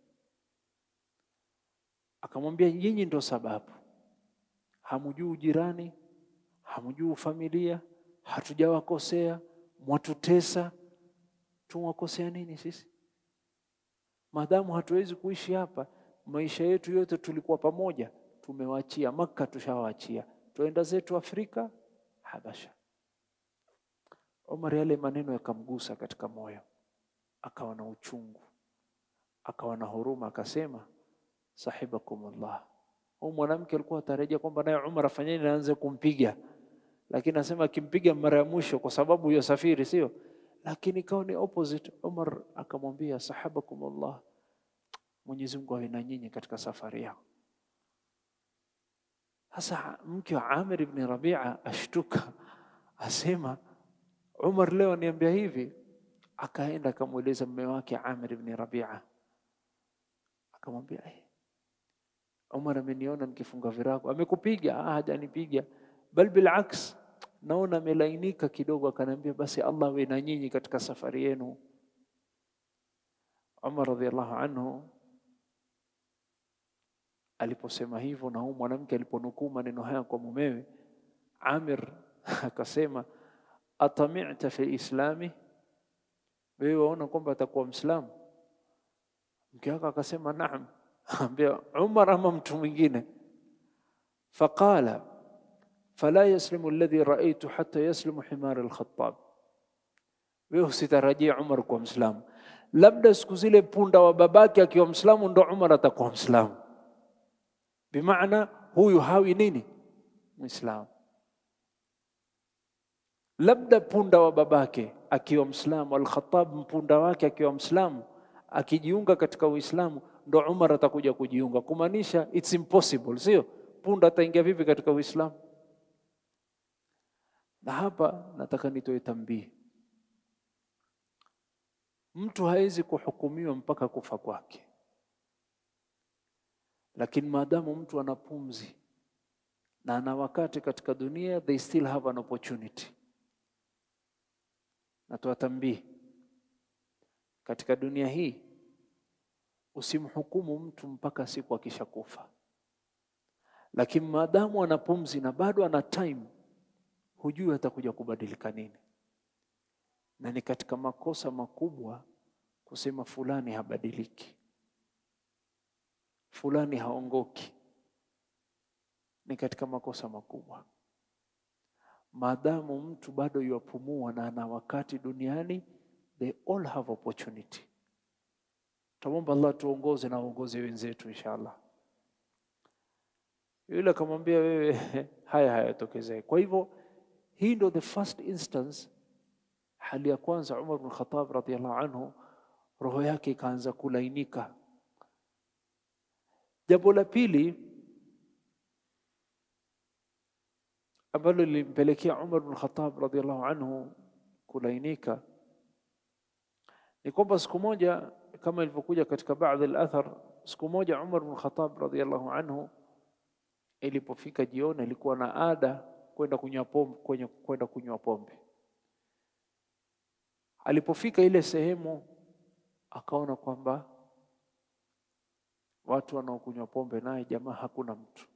Akamwambia nyinyi ndo sababu, hamujui ujirani, hamujui familia, hatujawakosea, mwatutesa. Tumwakosea nini sisi? Maadamu hatuwezi kuishi hapa, maisha yetu yote tulikuwa pamoja, tumewaachia Makka, tushawaachia, tuenda zetu Afrika, Habasha. Omar yale maneno yakamgusa katika moyo, akawa na uchungu, akawa na huruma, akasema sahibakumullah. Huyu mwanamke alikuwa atarajia kwamba naye Umar afanyeni naanze kumpiga, lakini anasema akimpiga mara ya mwisho kwa sababu hiyo safiri, sio lakini ikawa ni opposite. Umar akamwambia sahibakumullah, Mwenyezi Mungu awe na nyinyi katika safari yao. Sasa mke wa Amir ibn Rabi'a ashtuka, asema Umar leo aniambia hivi. Akaenda akamweleza mume wake Amir ibn Rabi'a, akamwambia eh, Umar ameniona nikifunga virago. Amekupiga? Ah, hajanipiga, bal bilaks, naona amelainika kidogo. Akaniambia basi Allah awe na nyinyi katika safari yenu. Umar radhiallahu anhu aliposema hivyo, na huyu mwanamke aliponukuu maneno haya kwa mumewe, Amir akasema atamita fi islami, wewe waona kwamba atakuwa Mslamu? Mke wake akasema naam. Ambia Umar ama mtu mwingine? Faqala fala yaslimu alladhi raaitu hatta yaslimu himar al-Khattab, wewe usitarajia Umar kuwa Mslamu, labda siku zile punda wa babake akiwa Mslamu ndo Umar atakuwa Mslamu. Bimaana huyu hawi nini Muislamu labda punda wa babake akiwa Mslamu, Al-Khattab mpunda wake akiwa Mslamu, akijiunga katika Uislamu ndo Umar atakuja kujiunga, kumaanisha it's impossible, sio? Punda ataingia vipi katika Uislamu? Na hapa nataka nitoe tambii, mtu hawezi kuhukumiwa mpaka kufa kwake, lakini maadamu mtu ana pumzi na ana wakati katika dunia, they still have an opportunity Natoa tambii katika dunia hii, usimhukumu mtu mpaka siku akishakufa, lakini maadamu ana pumzi na bado ana time, hujui atakuja kubadilika nini. Na ni katika makosa makubwa kusema fulani habadiliki, fulani haongoki. Ni katika makosa makubwa maadamu mtu bado yuapumua na ana wakati duniani, they all have opportunity. Tuomba Allah tuongoze na uongoze wenzetu inshallah. Yule akamwambia wewe, haya hayatokezee. Kwa hivyo hii ndio the first instance, hali ya kwanza Umar bin Khattab radhiallahu anhu roho yake ikaanza kulainika. Jambo la pili ambalo lilimpelekea Umar bin Khattab radhiallahu anhu kulainika ni kwamba siku moja kama ilivyokuja katika baadhi al-athar, siku moja Umar bin Khattab radhiallahu anhu ilipofika jioni, alikuwa na ada kwenda kunywa pombe, kwenye kwenda kunywa pombe. Alipofika ile sehemu, akaona kwamba watu wanaokunywa pombe naye jamaa hakuna mtu,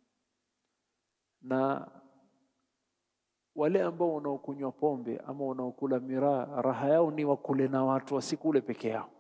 na wale ambao wanaokunywa pombe ama wanaokula miraa, raha yao ni wakule na watu, wasikule peke yao.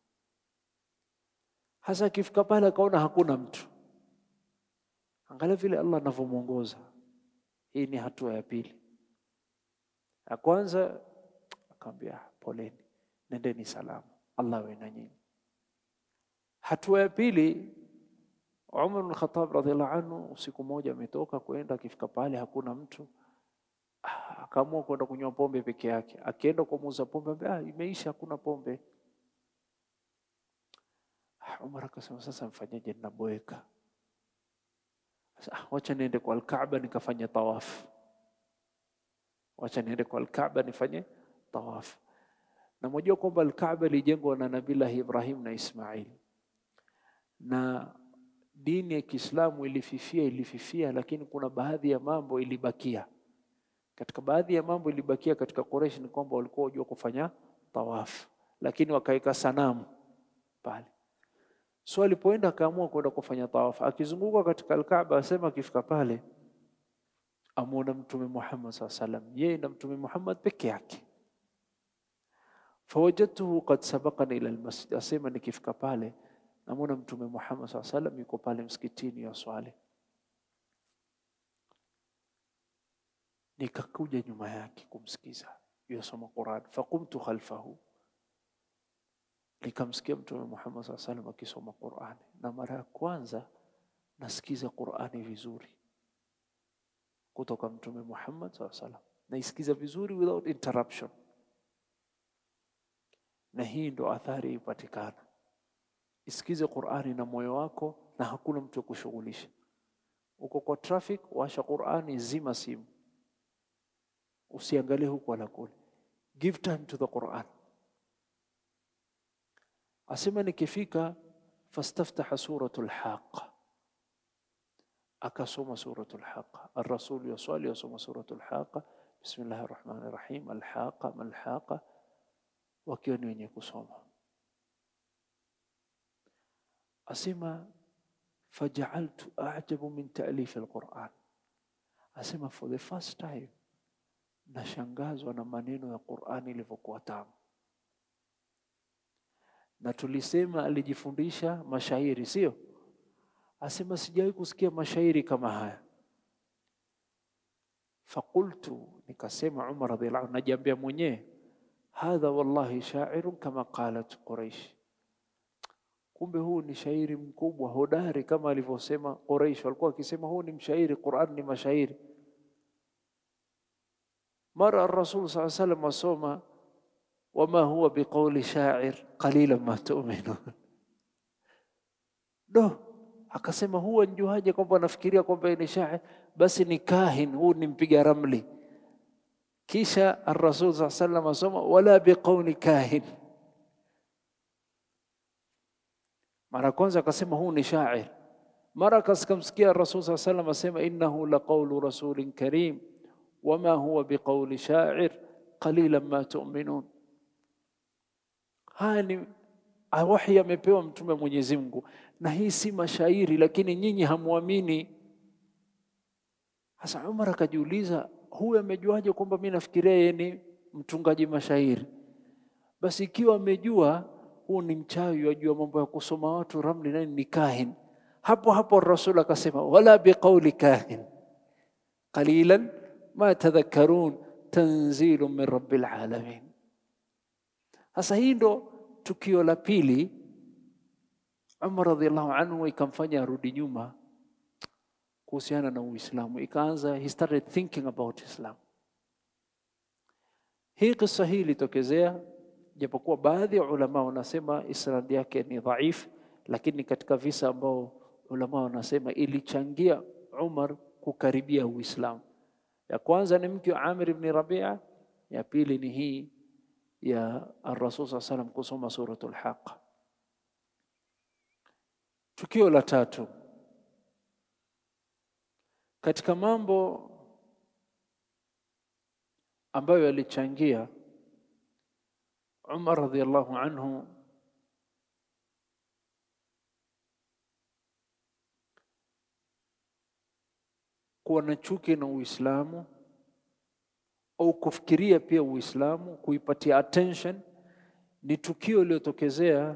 Hasa akifika pale akaona hakuna mtu, angalia vile Allah anavyomwongoza. Hii ni hatua ya pili. Ya kwanza akamwambia poleni, nendeni salama, Allah awe na nyinyi. Hatua ya pili, Umar bin Khattab radhiallahu anhu, usiku moja ametoka kwenda, akifika pale hakuna mtu akaamua kwenda kunywa pombe peke yake. Akienda kwa muuza pombe, ah, imeisha, hakuna pombe. Umar akasema sasa mfanyaje? Ninaboeka sasa, wacha niende kwa Alkaaba nikafanye tawafu, wacha niende kwa Alkaaba nifanye tawafu. Na mojua kwamba Alkaaba ilijengwa na Nabillahi Ibrahim na Ismail, na dini ya Kiislamu ilififia, ilififia, lakini kuna baadhi ya mambo ilibakia katika baadhi ya mambo ilibakia katika Quraysh ni kwamba walikuwa wajua kufanya tawafu, lakini wakaweka sanamu pale. So alipoenda akaamua kwenda kufanya tawafu, akizunguka katika Alkaaba, asema akifika pale amwona Mtume Muhammad saa salam, yeye na Mtume Muhammad peke yake. Fawajadtuhu qad sabaqani ila almasjid, asema nikifika pale namwona Mtume Muhammad saa salam yuko pale msikitini ya swali nikakuja nyuma yake kumsikiza yosoma Quran, faqumtu khalfahu, nikamsikia Mtume Muhammad saa salam akisoma Qurani, na mara ya kwanza nasikiza Qurani vizuri kutoka Mtume Muhammad saa salam, naisikiza vizuri without interruption, na hii ndo athari ipatikana. Isikize Qurani na moyo wako, na hakuna mtu wa kushughulisha. Uko kwa traffic, washa Qurani, zima simu usiangalie huku wala kule, give time to the Quran. Asema nikifika, fastaftaha suratul Haqa, akasoma suratul Haqa. Arrasul yaswali yasoma suratul Haqa, bismillahi rahmani rahim, alhaqa malhaqa, wakiwa ni wenye kusoma. Asema fajaaltu ajabu min taalifi alquran, asema for the first time nashangazwa na maneno ya Qur'ani ilivyokuwa tamu. Na tulisema alijifundisha mashairi, sio? Asema sijawahi kusikia mashairi kama haya. Fakultu, nikasema Umar radhiallahu anhu, najiambia mwenyewe, hadha wallahi shairun kama qalat Quraish, kumbe huu ni shairi mkubwa hodari kama alivyosema Quraish. Walikuwa wakisema huu ni mshairi, Qur'an ni mashairi mara Rasul saa salam asoma wama huwa biqauli shair qalilan ma tu'minun. Do akasema huwa njuaje kwamba anafikiria kwamba ni shair, basi ni kahin, huu ni mpiga ramli. Kisha Rasul saa salam asoma wala biqauli kahin. Mara kwanza akasema huu ni shair, mara akasikamsikia Rasul saa salam asema innahu laqaulu rasulin karim wama huwa biqauli shair qalilan ma tu'minun. Haya ni wahi amepewa mtume Mwenyezi Mungu, na hii si mashairi, lakini nyinyi hamwamini. Sasa Umar akajiuliza, huyu amejuaje kwamba mimi nafikiria yeye ni mtungaji mashairi? Basi ikiwa amejua, huu ni mchawi, wajua mambo ya kusoma watu ramli, nani ni kahin. Hapo hapo Rasul akasema wala biqauli kahin qalilan ma tadhakkarun tanzilu min rabbil alamin. Sasa hii ndo tukio la pili Umar radhiallahu anhu ikamfanya arudi nyuma kuhusiana na Uislamu, ikaanza he started thinking about Islam. Hii kisa hii ilitokezea, japokuwa baadhi ya ulama wanasema isnad yake ni dhaif, lakini katika visa ambao ulama wanasema ilichangia Umar kukaribia Uislamu. Ya kwanza ni mke wa Amir ibn Rabia, ya pili ni hii ya Ar-Rasul sallallahu salam kusoma suratul Haqqa. Tukio la tatu katika mambo ambayo yalichangia Umar radhiallahu anhu kuwa na chuki na Uislamu au kufikiria pia Uislamu, kuipatia attention, ni tukio iliyotokezea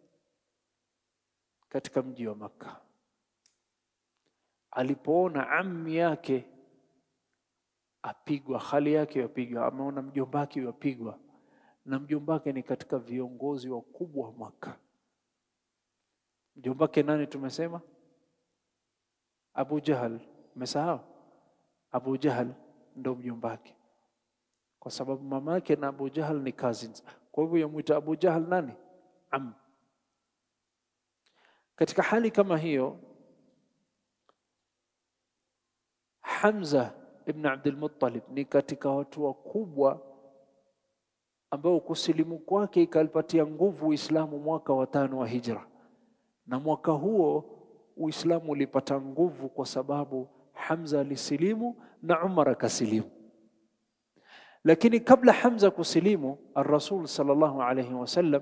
katika mji wa Makka alipoona ammi yake apigwa, hali yake yapigwa, ameona mjombake yapigwa, na mjombake ni katika viongozi wakubwa wa Makka. Mjombake nani? Tumesema Abu Jahal. Umesahau? Abu Jahal ndo mjombake, kwa sababu mamake na Abu Jahal ni cousins. Kwa hivyo yamwita Abu Jahal nani? Am. Katika hali kama hiyo Hamza ibn Abdul Muttalib ni katika watu wakubwa ambao kusilimu kwake ikalipatia nguvu Uislamu mwaka wa tano wa Hijra, na mwaka huo Uislamu ulipata nguvu kwa sababu Hamza alisilimu na Umar akasilimu. Lakini kabla Hamza kusilimu, Ar-Rasul sallallahu alayhi wasallam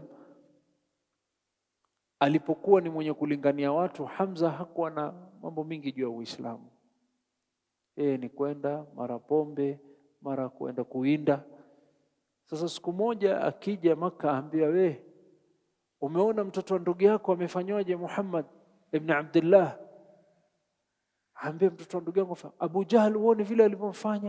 alipokuwa ni mwenye kulingania watu, Hamza hakuwa na mambo mingi juu ya Uislamu. Yeye ni kwenda mara pombe mara kwenda kuinda. Sasa siku moja akija Maka, aambia we, umeona mtoto wa ndugu yako amefanywaje? Muhammad ibn Abdullah aambia mtoto wa ndugu yangu Abu Jahl, uone vile alivyomfanya.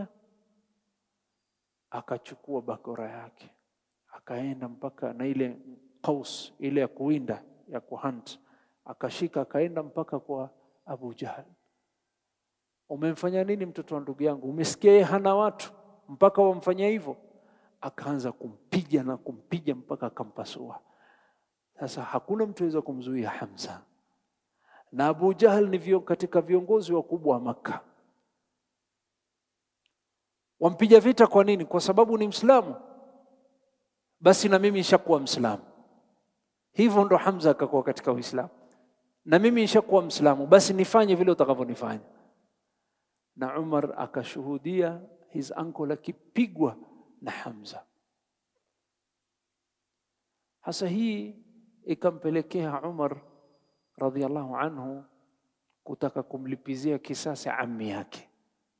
Akachukua bakora yake akaenda mpaka na ile qaus ile ya kuwinda ya kuhunt, akashika akaenda mpaka kwa Abu Jahl umemfanya nini mtoto wa ndugu yangu? Umesikia yeye hana watu mpaka wamfanyia hivyo? Akaanza kumpiga na kumpiga mpaka akampasua. Sasa hakuna mtu aweza kumzuia Hamza, na Abu Jahal ni vio katika viongozi wakubwa wa Makka. Wampiga vita kwa nini? Kwa sababu ni Mslamu. Basi na mimi nishakuwa Mslamu. Hivyo ndo Hamza akakuwa katika Uislamu, na mimi nishakuwa Mslamu, basi nifanye vile utakavyonifanya na Umar akashuhudia his uncle akipigwa na Hamza. Hasa hii ikampelekea Umar radhiallahu anhu kutaka kumlipizia kisasi ammi yake.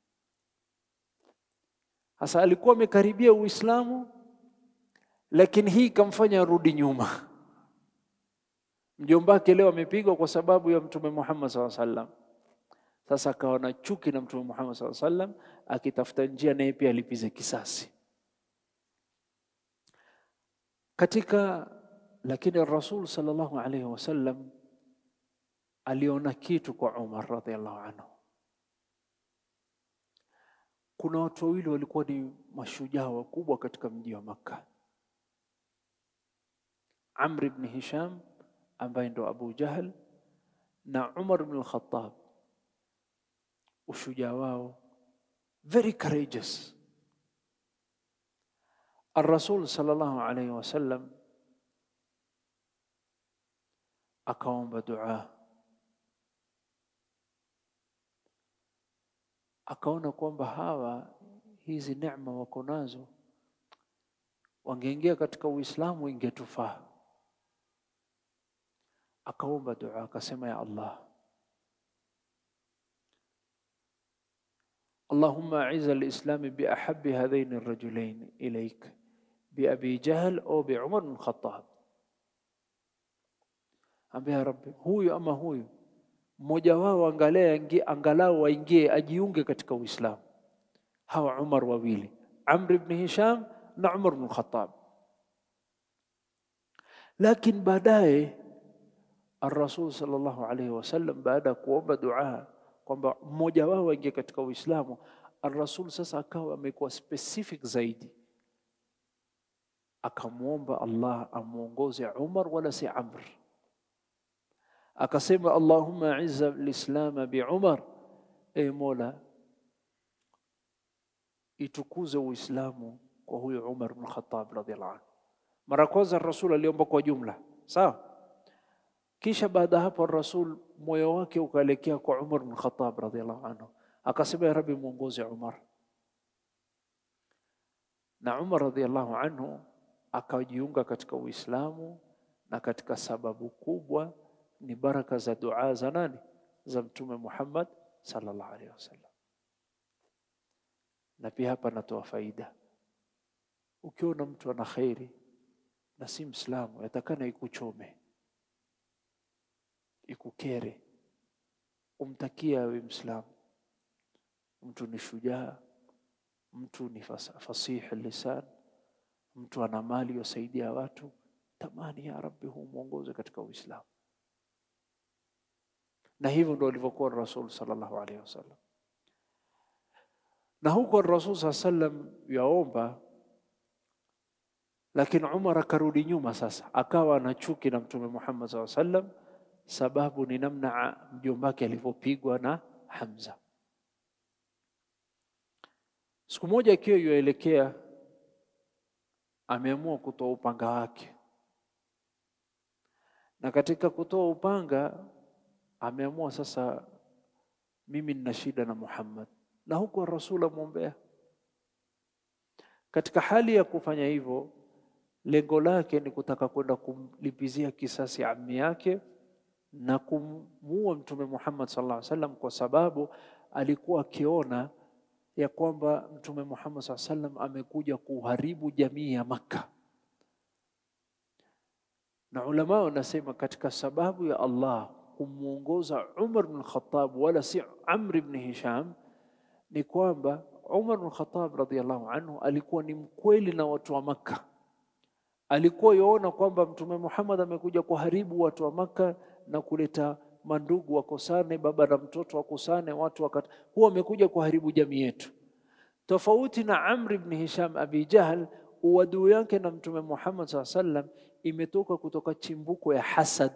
Hasa alikuwa amekaribia Uislamu, lakini hii ikamfanya arudi nyuma. Mjombake leo amepigwa kwa sababu ya Mtume Muhammad sallallahu alaihi wasallam. Sasa akawa na chuki na Mtume Muhammad sallallahu alaihi wasallam, akitafuta njia naye pia alipize kisasi katika. Lakini Rasul sallallahu alaihi wasallam aliona kitu kwa Umar radhiallahu anhu. Kuna watu wawili walikuwa ni mashujaa wakubwa katika mji wa Makka, Amr ibn Hisham ambaye ndo Abu Jahl na Umar ibn al-Khattab ushujaa wao very courageous. Ar-Rasul sallallahu alayhi wasallam akaomba dua, akaona kwamba hawa hizi neema wako nazo, wangeingia katika Uislamu ingetufaa. Akaomba dua akasema, ya Allah Allahumma aiza lislami biahabi hadhaini rajulain ilaik biabi Jahl au bi Umar bin Khattab, ambia Rabbi, huyu ama huyu mmoja wao angalau waingie ajiunge katika Uislamu. Hawa Umar wawili, Amr ibn Hisham na Umar bin Khattab. Lakini baadaye Ar-Rasul sallallahu alayhi wasallam baada ya kuomba dua kwamba mmoja wao aingie katika Uislamu, Ar-Rasul sasa akawa amekuwa specific zaidi, akamwomba Allah amwongoze Umar wala si Amr. Akasema, Allahumma izza lislama bi Umar, e Mola, itukuze Uislamu kwa huyo Umar bin Khattab radhiallahu anhu. Mara kwanza Rasul aliomba kwa jumla, sawa. Kisha baada ya hapo Rasul moyo wake ukaelekea kwa Umar bin Khattab radhiallahu anhu, akasema ya Rabbi, mwongoze Umar. Na Umar radhiallahu anhu akajiunga katika Uislamu, na katika sababu kubwa ni baraka za dua za nani? Za Mtume Muhammad sallallahu alaihi wasallam. Na pia hapa natoa faida, ukiona mtu ana khairi na si Mslamu, yatakana ikuchome, ikukere, umtakia awe Mslamu. Mtu ni shujaa, mtu ni fasihi lisan, mtu ana mali yasaidia watu, tamani ya Rabbi humwongoze katika Uislamu. Na hivyo ndo alivyokuwa Rasul sallallahu alaihi wasallam. Na huko Rasul sallallahu alaihi wasallam yaomba lakini Umar akarudi nyuma sasa, akawa ana chuki na Mtume Muhammad SAW sallam, sababu ni namna mjombake alivyopigwa na Hamza. Siku moja akiwa yuelekea, ameamua kutoa upanga wake, na katika kutoa upanga ameamua sasa, mimi nina shida na Muhammad, na huko Rasul amwombea. Katika hali ya kufanya hivyo lengo lake ni kutaka kwenda kumlipizia kisasi ammi yake na kumuua Mtume Muhammad sallallahu alaihi wasallam, kwa sababu alikuwa akiona ya kwamba Mtume Muhammad sallallahu alaihi wasallam amekuja kuharibu jamii ya Makka. Na ulama wanasema katika sababu ya Allah kumwongoza Umar bin Khattab wala si Amr ibn Hisham ni kwamba Umar bin Khattab radhiallahu anhu alikuwa ni mkweli na watu wa Makka alikuwa yoona kwamba Mtume Muhammad amekuja kuharibu watu wa Makka na kuleta mandugu wakosane, baba na mtoto wakosane, watu wakati huwa amekuja kuharibu jamii yetu. Tofauti na Amr ibn Hisham Abi Jahl, uadui yake na Mtume Muhammad saa sallam imetoka kutoka chimbuko ya hasad,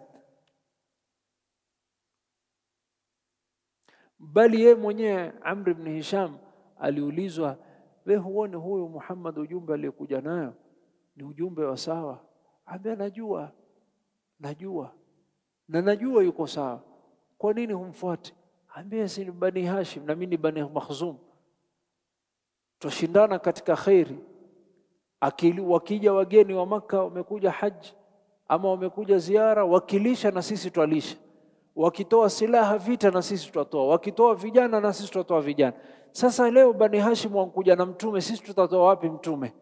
bali yeye mwenyewe Amr ibn Hisham aliulizwa, we huone huyu Muhammad ujumbe aliyokuja nayo ni ujumbe wa sawa? Ambia najua, najua na najua yuko sawa, kwa nini humfuati? Ambia si ni Bani Hashim na mimi ni Bani Makhzum, twashindana katika kheri. Akili wakija wageni wa Makka wamekuja haji ama wamekuja ziara, wakilisha na sisi twalisha, wakitoa silaha vita na sisi tutatoa, wakitoa vijana na sisi tutatoa vijana. Sasa leo Bani Hashim wankuja na mtume, sisi tutatoa wapi mtume?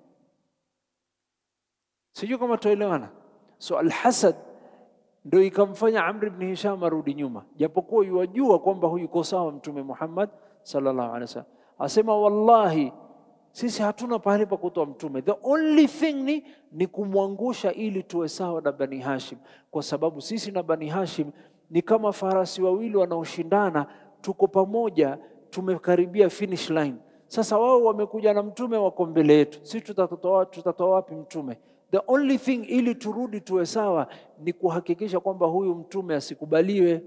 Sijui kama tuelewana. So alhasad ndio ikamfanya Amr ibn Hisham arudi nyuma, japokuwa yuwajua kwamba huyu yuko sawa Mtume Muhammad sallallahu alaihi wasallam. Asema wallahi, sisi hatuna pahali pa kutoa mtume, the only thing ni, ni kumwangusha ili tuwe sawa na Bani Hashim, kwa sababu sisi na Bani Hashim ni kama farasi wawili wanaoshindana, tuko pamoja, tumekaribia finish line. Sasa wao wamekuja na mtume, wako mbele yetu, sisi tutatoa tutatoa wapi mtume? The only thing ili turudi tuwe sawa ni kuhakikisha kwamba huyu mtume asikubaliwe,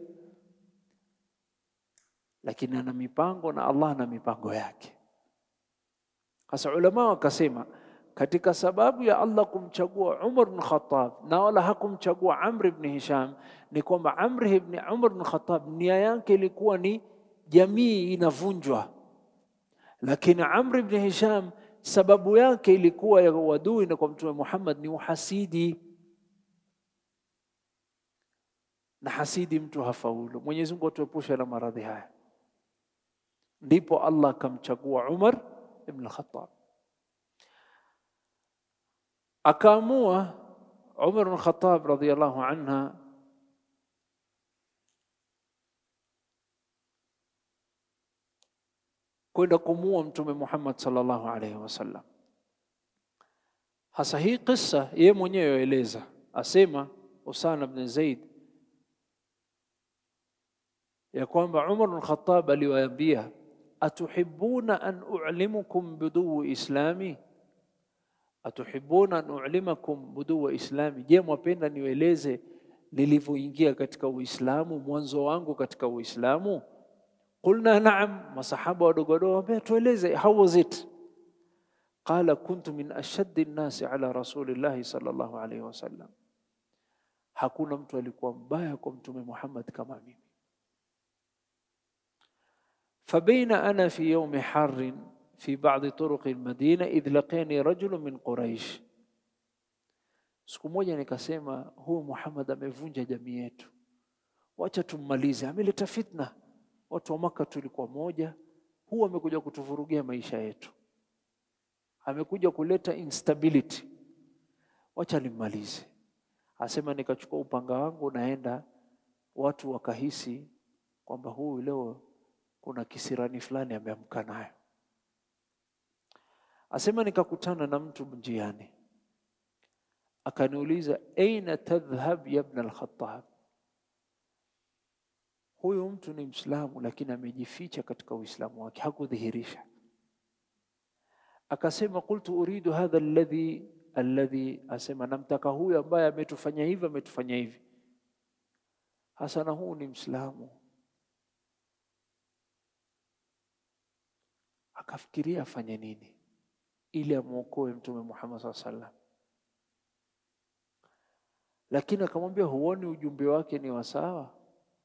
lakini ana mipango na Allah ana mipango yake. Sasa ulama wakasema katika sababu ya Allah kumchagua Umar bin Khattab na wala hakumchagua Amr ibn Hisham ni kwamba Amr ibn Umar bin Khattab nia yake ilikuwa ni jamii inavunjwa, lakini Amr ibn Hisham sababu yake ilikuwa ya uadui na kwa Mtume Muhammad ni uhasidi, na hasidi mtu hafaulu. Mwenyezi Mungu atuepushe na maradhi haya. Ndipo Allah akamchagua Umar ibn Khattab, akaamua Umar ibn Khattab radhiyallahu anha kwenda kumuua Mtume Muhammad sallallahu alaihi wasallam. Hasa hii kisa yeye mwenyewe aeleza, asema Usama bin Zaid ya kwamba Umar bin Khattab aliwaambia, atuhibbuna an u'limukum buduu islami, atuhibbuna an u'limakum buduu islami, je, mwapenda niweleze nilivyoingia katika Uislamu, mwanzo wangu katika Uislamu? Qulna naam, masahaba wadogo wadogo wambia, tueleze, how was it? Qala kuntu min ashaddi nnasi ala rasulillahi sallallahu alayhi wasallam, hakuna mtu alikuwa mbaya kwa Mtume Muhammad kama mimi. Fabaina ana fi yaumi harrin fi ba'di turuqi almadina idh laqani rajulun min Quraish, siku moja nikasema, huyu Muhammad amevunja jamii yetu, wacha tummalize, ameleta fitna. Watu wa Maka tulikuwa moja, huu amekuja kutuvurugia maisha yetu, amekuja kuleta instability, wacha nimmalize. Asema nikachukua upanga wangu naenda, watu wakahisi kwamba huyu leo kuna kisirani fulani ameamka nayo. Asema nikakutana na mtu njiani, akaniuliza aina tadhhab ya ibn al-Khattab. Huyu mtu ni Mwislamu lakini amejificha katika Uislamu wake, hakudhihirisha. Akasema qultu uridu hadha alladhi alladhi, asema namtaka huyu ambaye ametufanya hivi ametufanya hivi. Hasa na huu ni Mwislamu. Akafikiria afanye nini ili amwokoe Mtume Muhammad SAW sallam, lakini akamwambia, huoni ujumbe wake ni wa sawa?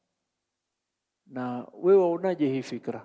Na wewe waonaje hii fikra?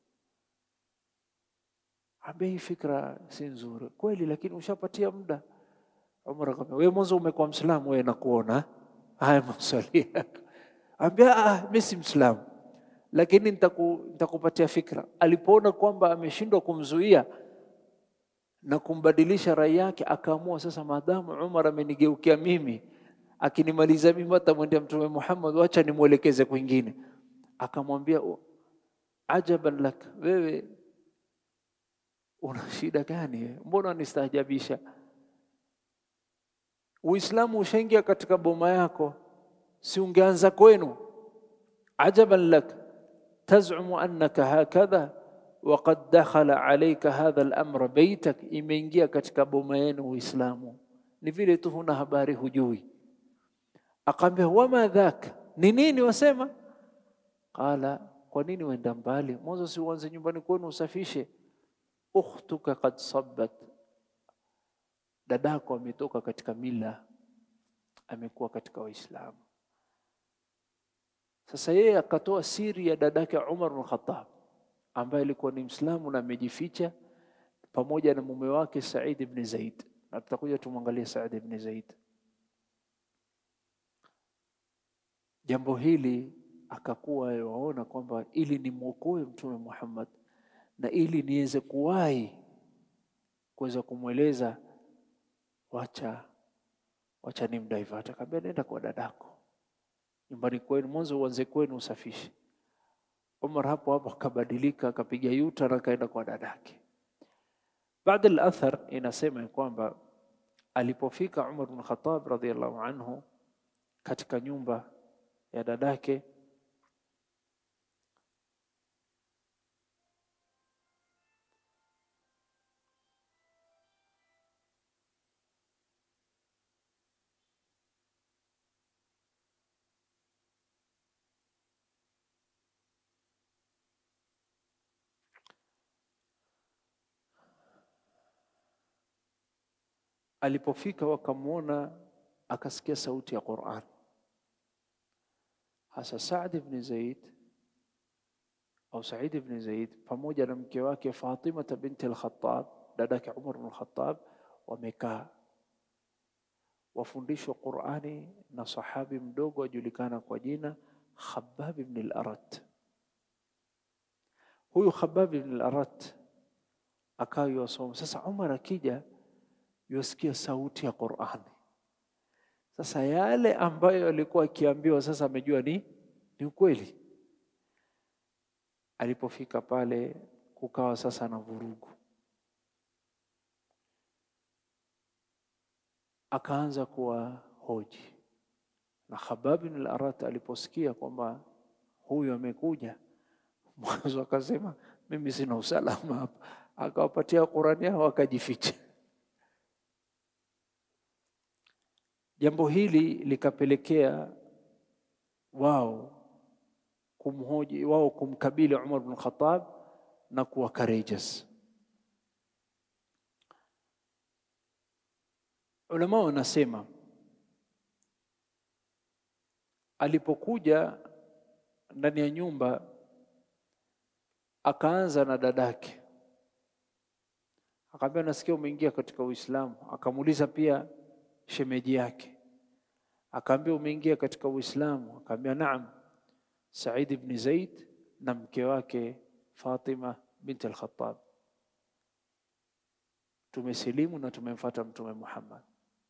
Ambia hii fikra si nzuri kweli, lakini ushapatia muda. Umar akamwambia, wewe mwanzo umekuwa Mslamu, wewe nakuona haya maswali. Ambia ah, mimi si Mslamu lakini nitaku, nitakupatia fikra. Alipoona kwamba ameshindwa kumzuia na kumbadilisha rai yake, akaamua sasa, maadamu Umar amenigeukia mimi, akinimaliza mimi atamwendea Mtume Muhammad, wacha nimwelekeze kwingine. Akamwambia, ajaban lak, wewe una shida gani? Mbona unistaajabisha? Uislamu ushaingia katika boma yako, si ungeanza kwenu? Ajaban lak tazumu annaka hakadha waqad dakhala alayka hadha al-amra baitak, imeingia katika boma yenu Uislamu, ni vile tu huna habari, hujui. Akaambia wama dhak, ni nini wasema? Qala, kwa nini uenda mbali? Mwanzo si uanze nyumbani kwenu usafishe. Ukhtuka qad sabbat, dadako ametoka katika mila, amekuwa katika Uislamu. Sasa yeye akatoa siri ya dadake Umar bin Khattab ambaye alikuwa ni Mslamu na amejificha pamoja na mume wake Said ibn Zaid, na tutakuja tumwangalie Said ibn Zaid. Jambo hili akakuwa waona kwamba ili nimwokoe Mtume Muhammad na ili niweze kuwahi kuweza kumweleza, wacha wacha ni mdaivat. Akaambia nenda kwa dadako nyumbani kwenu, mwanzo uanze kwenu usafishe. Umar hapo hapo akabadilika, akapiga yuta na akaenda kwa dadake. Baada al-athar inasema ya kwamba alipofika Umar bin Khattab radhiyallahu anhu katika nyumba ya dadake, alipofika wakamwona, akasikia sauti ya Qur'an. Hasa Saad ibn Zaid au Said ibn Zaid pamoja na mke wake Fatima binti al-Khattab, dadake Umar bin al-Khattab, wamekaa wafundishwa Qur'ani na sahabi mdogo ajulikana kwa jina Khabbab ibn al-Arat. Huyu Khabbab ibn al-Arat akawa yasoma. Sasa Umar akija yosikia sauti ya Qur'ani. Sasa yale ambayo alikuwa akiambiwa sasa amejua ni ni ukweli. Alipofika pale kukawa sasa na vurugu, akaanza kuwa hoji na Khabbab bin al-Arat aliposikia kwamba huyu amekuja. Mwanzo akasema mimi sina usalama hapa, akawapatia Qurani yao akajificha. Jambo hili likapelekea wao kumhoji wao kumkabili Umar bin Khattab na kuwa courageous. Ulama wanasema alipokuja ndani ya nyumba akaanza na dadake, akamwambia nasikia umeingia katika Uislamu. Akamuuliza pia shemeji yake, akaambia umeingia katika Uislamu? Akaambia naam. Said ibn Zaid na mke wake Fatima binti al-Khattab, tumesilimu na tumemfuata Mtume Muhammad.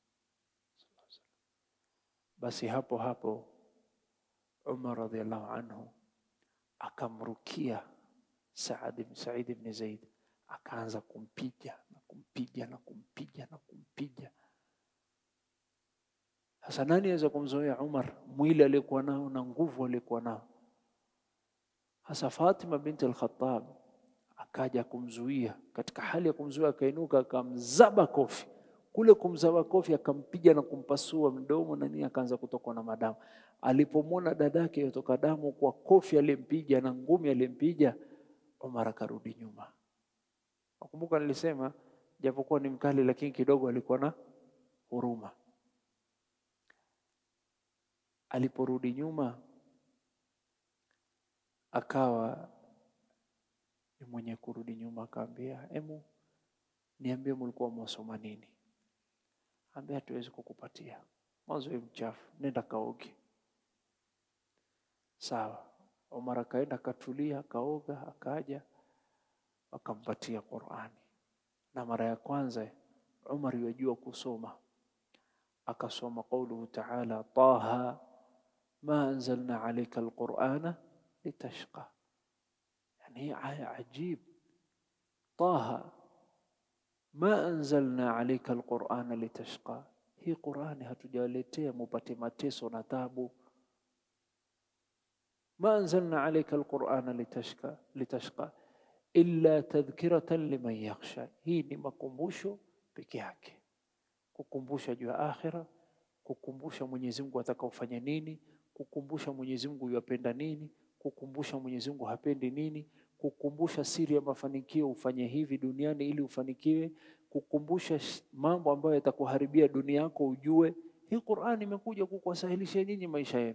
Basi hapo hapo Umar radhiallahu anhu akamrukia Saad Said ibn Zaid, akaanza kumpiga na kumpiga na kumpiga na kumpiga. Sasa nani aweza kumzoea Umar mwili aliyekuwa nao na nguvu aliyekuwa nao? Hasa Fatima binti al-Khattab akaja kumzuia, katika hali ya kumzuia akainuka akamzaba kofi. Kule kumzaba kofi akampiga na kumpasua mdomo na nini, akaanza kutokwa na madamu. Alipomwona dadake yotoka damu kwa kofi aliyempiga na ngumi aliyempiga, Umar akarudi nyuma. Nakumbuka nilisema japokuwa ni mkali, lakini kidogo alikuwa na huruma. Aliporudi nyuma akawa ni mwenye kurudi nyuma, akaambia emu, niambie mlikuwa mwasoma nini? Ambia hatuwezi kukupatia mwanzo, we mchafu, nenda kaoge. Sawa. Omar akaenda akatulia, akaoga, akaja akampatia Qurani, na mara ya kwanza Umar yajua kusoma, akasoma qauluhu taala, taha ma anzalna alayka alqurana litashqa. Yani hii aya ajib, taha ma anzalna alayka alqurana litashqa. Hii Qurani hatujawaletea mupate mateso na tabu. ma anzalna alayka alqurana litashqa litashqa illa tadhkiratan liman yakhsha. Hii ni makumbusho peke yake, kukumbusha juu ya akhira, kukumbusha Mwenyezi Mungu atakaofanya nini, kukumbusha Mwenyezi Mungu yapenda nini, kukumbusha Mwenyezi Mungu hapendi nini, kukumbusha siri ya mafanikio, ufanye hivi duniani ili ufanikiwe, kukumbusha mambo ambayo yatakuharibia dunia yako ujue. Hii Qur'ani imekuja kukuwasahilisha nyinyi maisha yenu,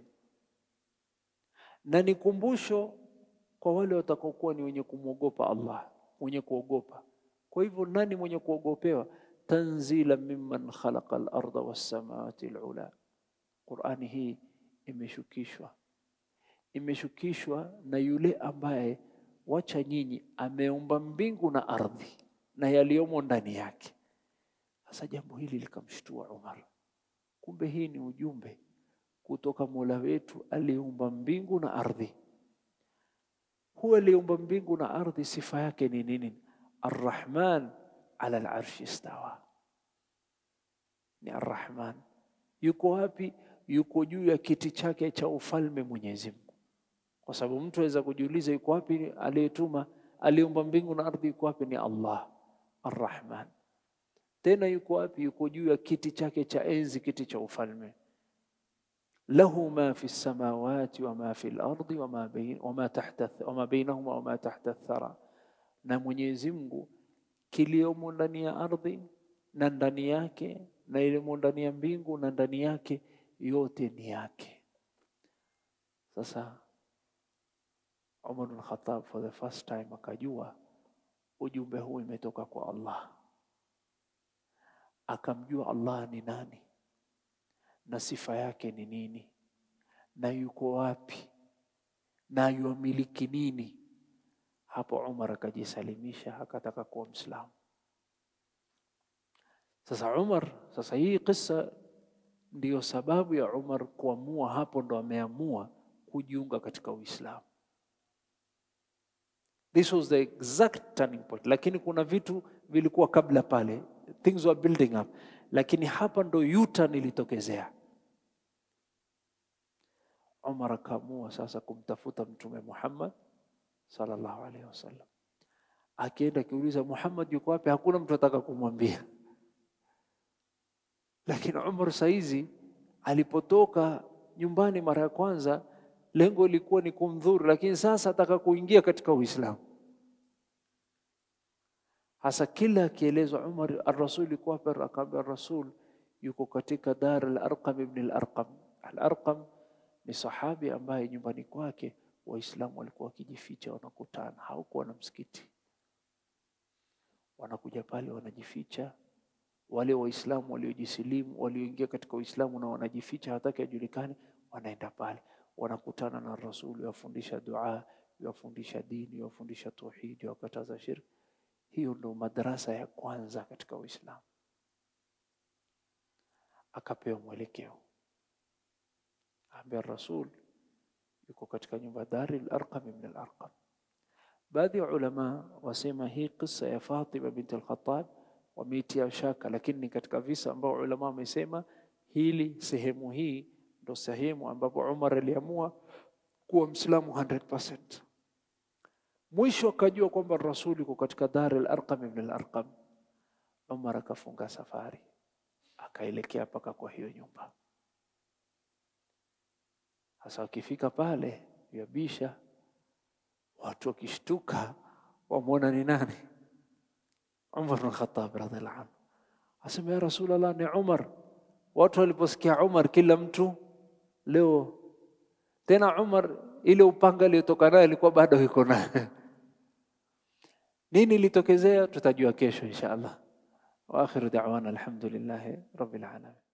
na ni kumbusho kwa wale watakaokuwa ni wenye kumwogopa Allah, wenye kuogopa. Kwa hivyo nani mwenye kuogopewa? Tanzila mimman khalaqa al-ardha was-samawati al-ula. Qur'ani hii imeshukishwa imeshukishwa na yule ambaye wacha nyinyi ameumba mbingu na ardhi na yaliyomo ndani yake. Sasa jambo hili likamshtua Umar, kumbe hii ni ujumbe kutoka Mola wetu aliyeumba mbingu na ardhi. Huyo aliyeumba mbingu na ardhi, sifa yake ni nini? Arrahman ala al-arshi istawa, ni Arrahman. Yuko wapi? Yuko juu ya kiti chake cha ufalme Mwenyezi Mungu kwa sababu mtu aweza kujiuliza yuko wapi aliyetuma aliumba mbingu na ardhi? Yuko wapi? Ni Allah Arrahman. Tena yuko wapi? Yuko juu ya kiti chake cha enzi, kiti cha ufalme. lahu ma fi samawati wa ma fi al-ardi wa ma bain wa ma tahta wa ma bainahuma wa ma tahta athara, na Mwenyezi Mungu kiliomo ndani ya ardhi na ndani yake na ilimo ndani ya mbingu na ndani yake, yote ni yake. Sasa Umar bin Khattab for the first time akajua ujumbe huu imetoka kwa Allah, akamjua Allah ni nani na sifa yake ni nini na yuko wapi na yuamiliki nini. Hapo Umar akajisalimisha, akataka kuwa Mwislamu. Sasa Umar, sasa hii kisa ndiyo sababu ya Umar kuamua, hapo ndo ameamua kujiunga katika Uislamu. This was the exact turning point, lakini kuna vitu vilikuwa kabla pale, things were building up, lakini hapa ndo U-turn ilitokezea. Umar akaamua sasa kumtafuta Mtume Muhammad sallallahu alaihi wasallam. Akienda akiuliza Muhammad yuko wapi, hakuna mtu ataka kumwambia. Lakini Umar saizi alipotoka nyumbani mara ya kwanza, lengo lilikuwa ni kumdhuru, lakini sasa ataka kuingia katika Uislamu. Hasa kila akielezwa Umar, ar-Rasul yuko wapi? Akaambia ar-Rasul yuko katika Dar al-Arqam ibn al-Arqam. Al-Arqam ni sahabi ambaye nyumbani kwake Waislamu walikuwa wakijificha, wanakutana, haukuwa na msikiti, wanakuja pale wanajificha. Wale Waislamu waliojisilimu walioingia katika Uislamu na wanajificha, hawataki ajulikane, wanaenda pale, wanakutana na Rasuli, wafundisha dua, wafundisha dini, wafundisha tauhidi, wakataza shirki. Hiyo ndo madarasa ya kwanza katika Uislamu. Akapewa mwelekeo, ambia Rasul yuko katika nyumba Dari al-Arqam ibn al-Arqam. Baadhi ya ulama wasema hii kisa ya Fatima binti al-Khattab wameitia shaka, lakini ni katika visa ambao ulama wamesema hili sehemu hii ndo sehemu ambapo Umar aliamua kuwa Mwislamu 100%. Mwisho akajua kwamba Rasuli yuko katika Dar al-Arqam ibn al-Arqam. Umar akafunga safari akaelekea mpaka kwa hiyo nyumba. Sasa wakifika pale yabisha, watu wakishtuka, wamwona ni nani? Umar bin Khattab radhiallahu anhu asema, ya Rasulullah, ni Umar. Watu waliposikia Umar, kila mtu leo tena Umar, ile upanga aliyotoka naye alikuwa bado iko naye. Nini ilitokezea? Tutajua kesho insha Allah. Wa akhiru da'wana alhamdulillahi rabbil alamin.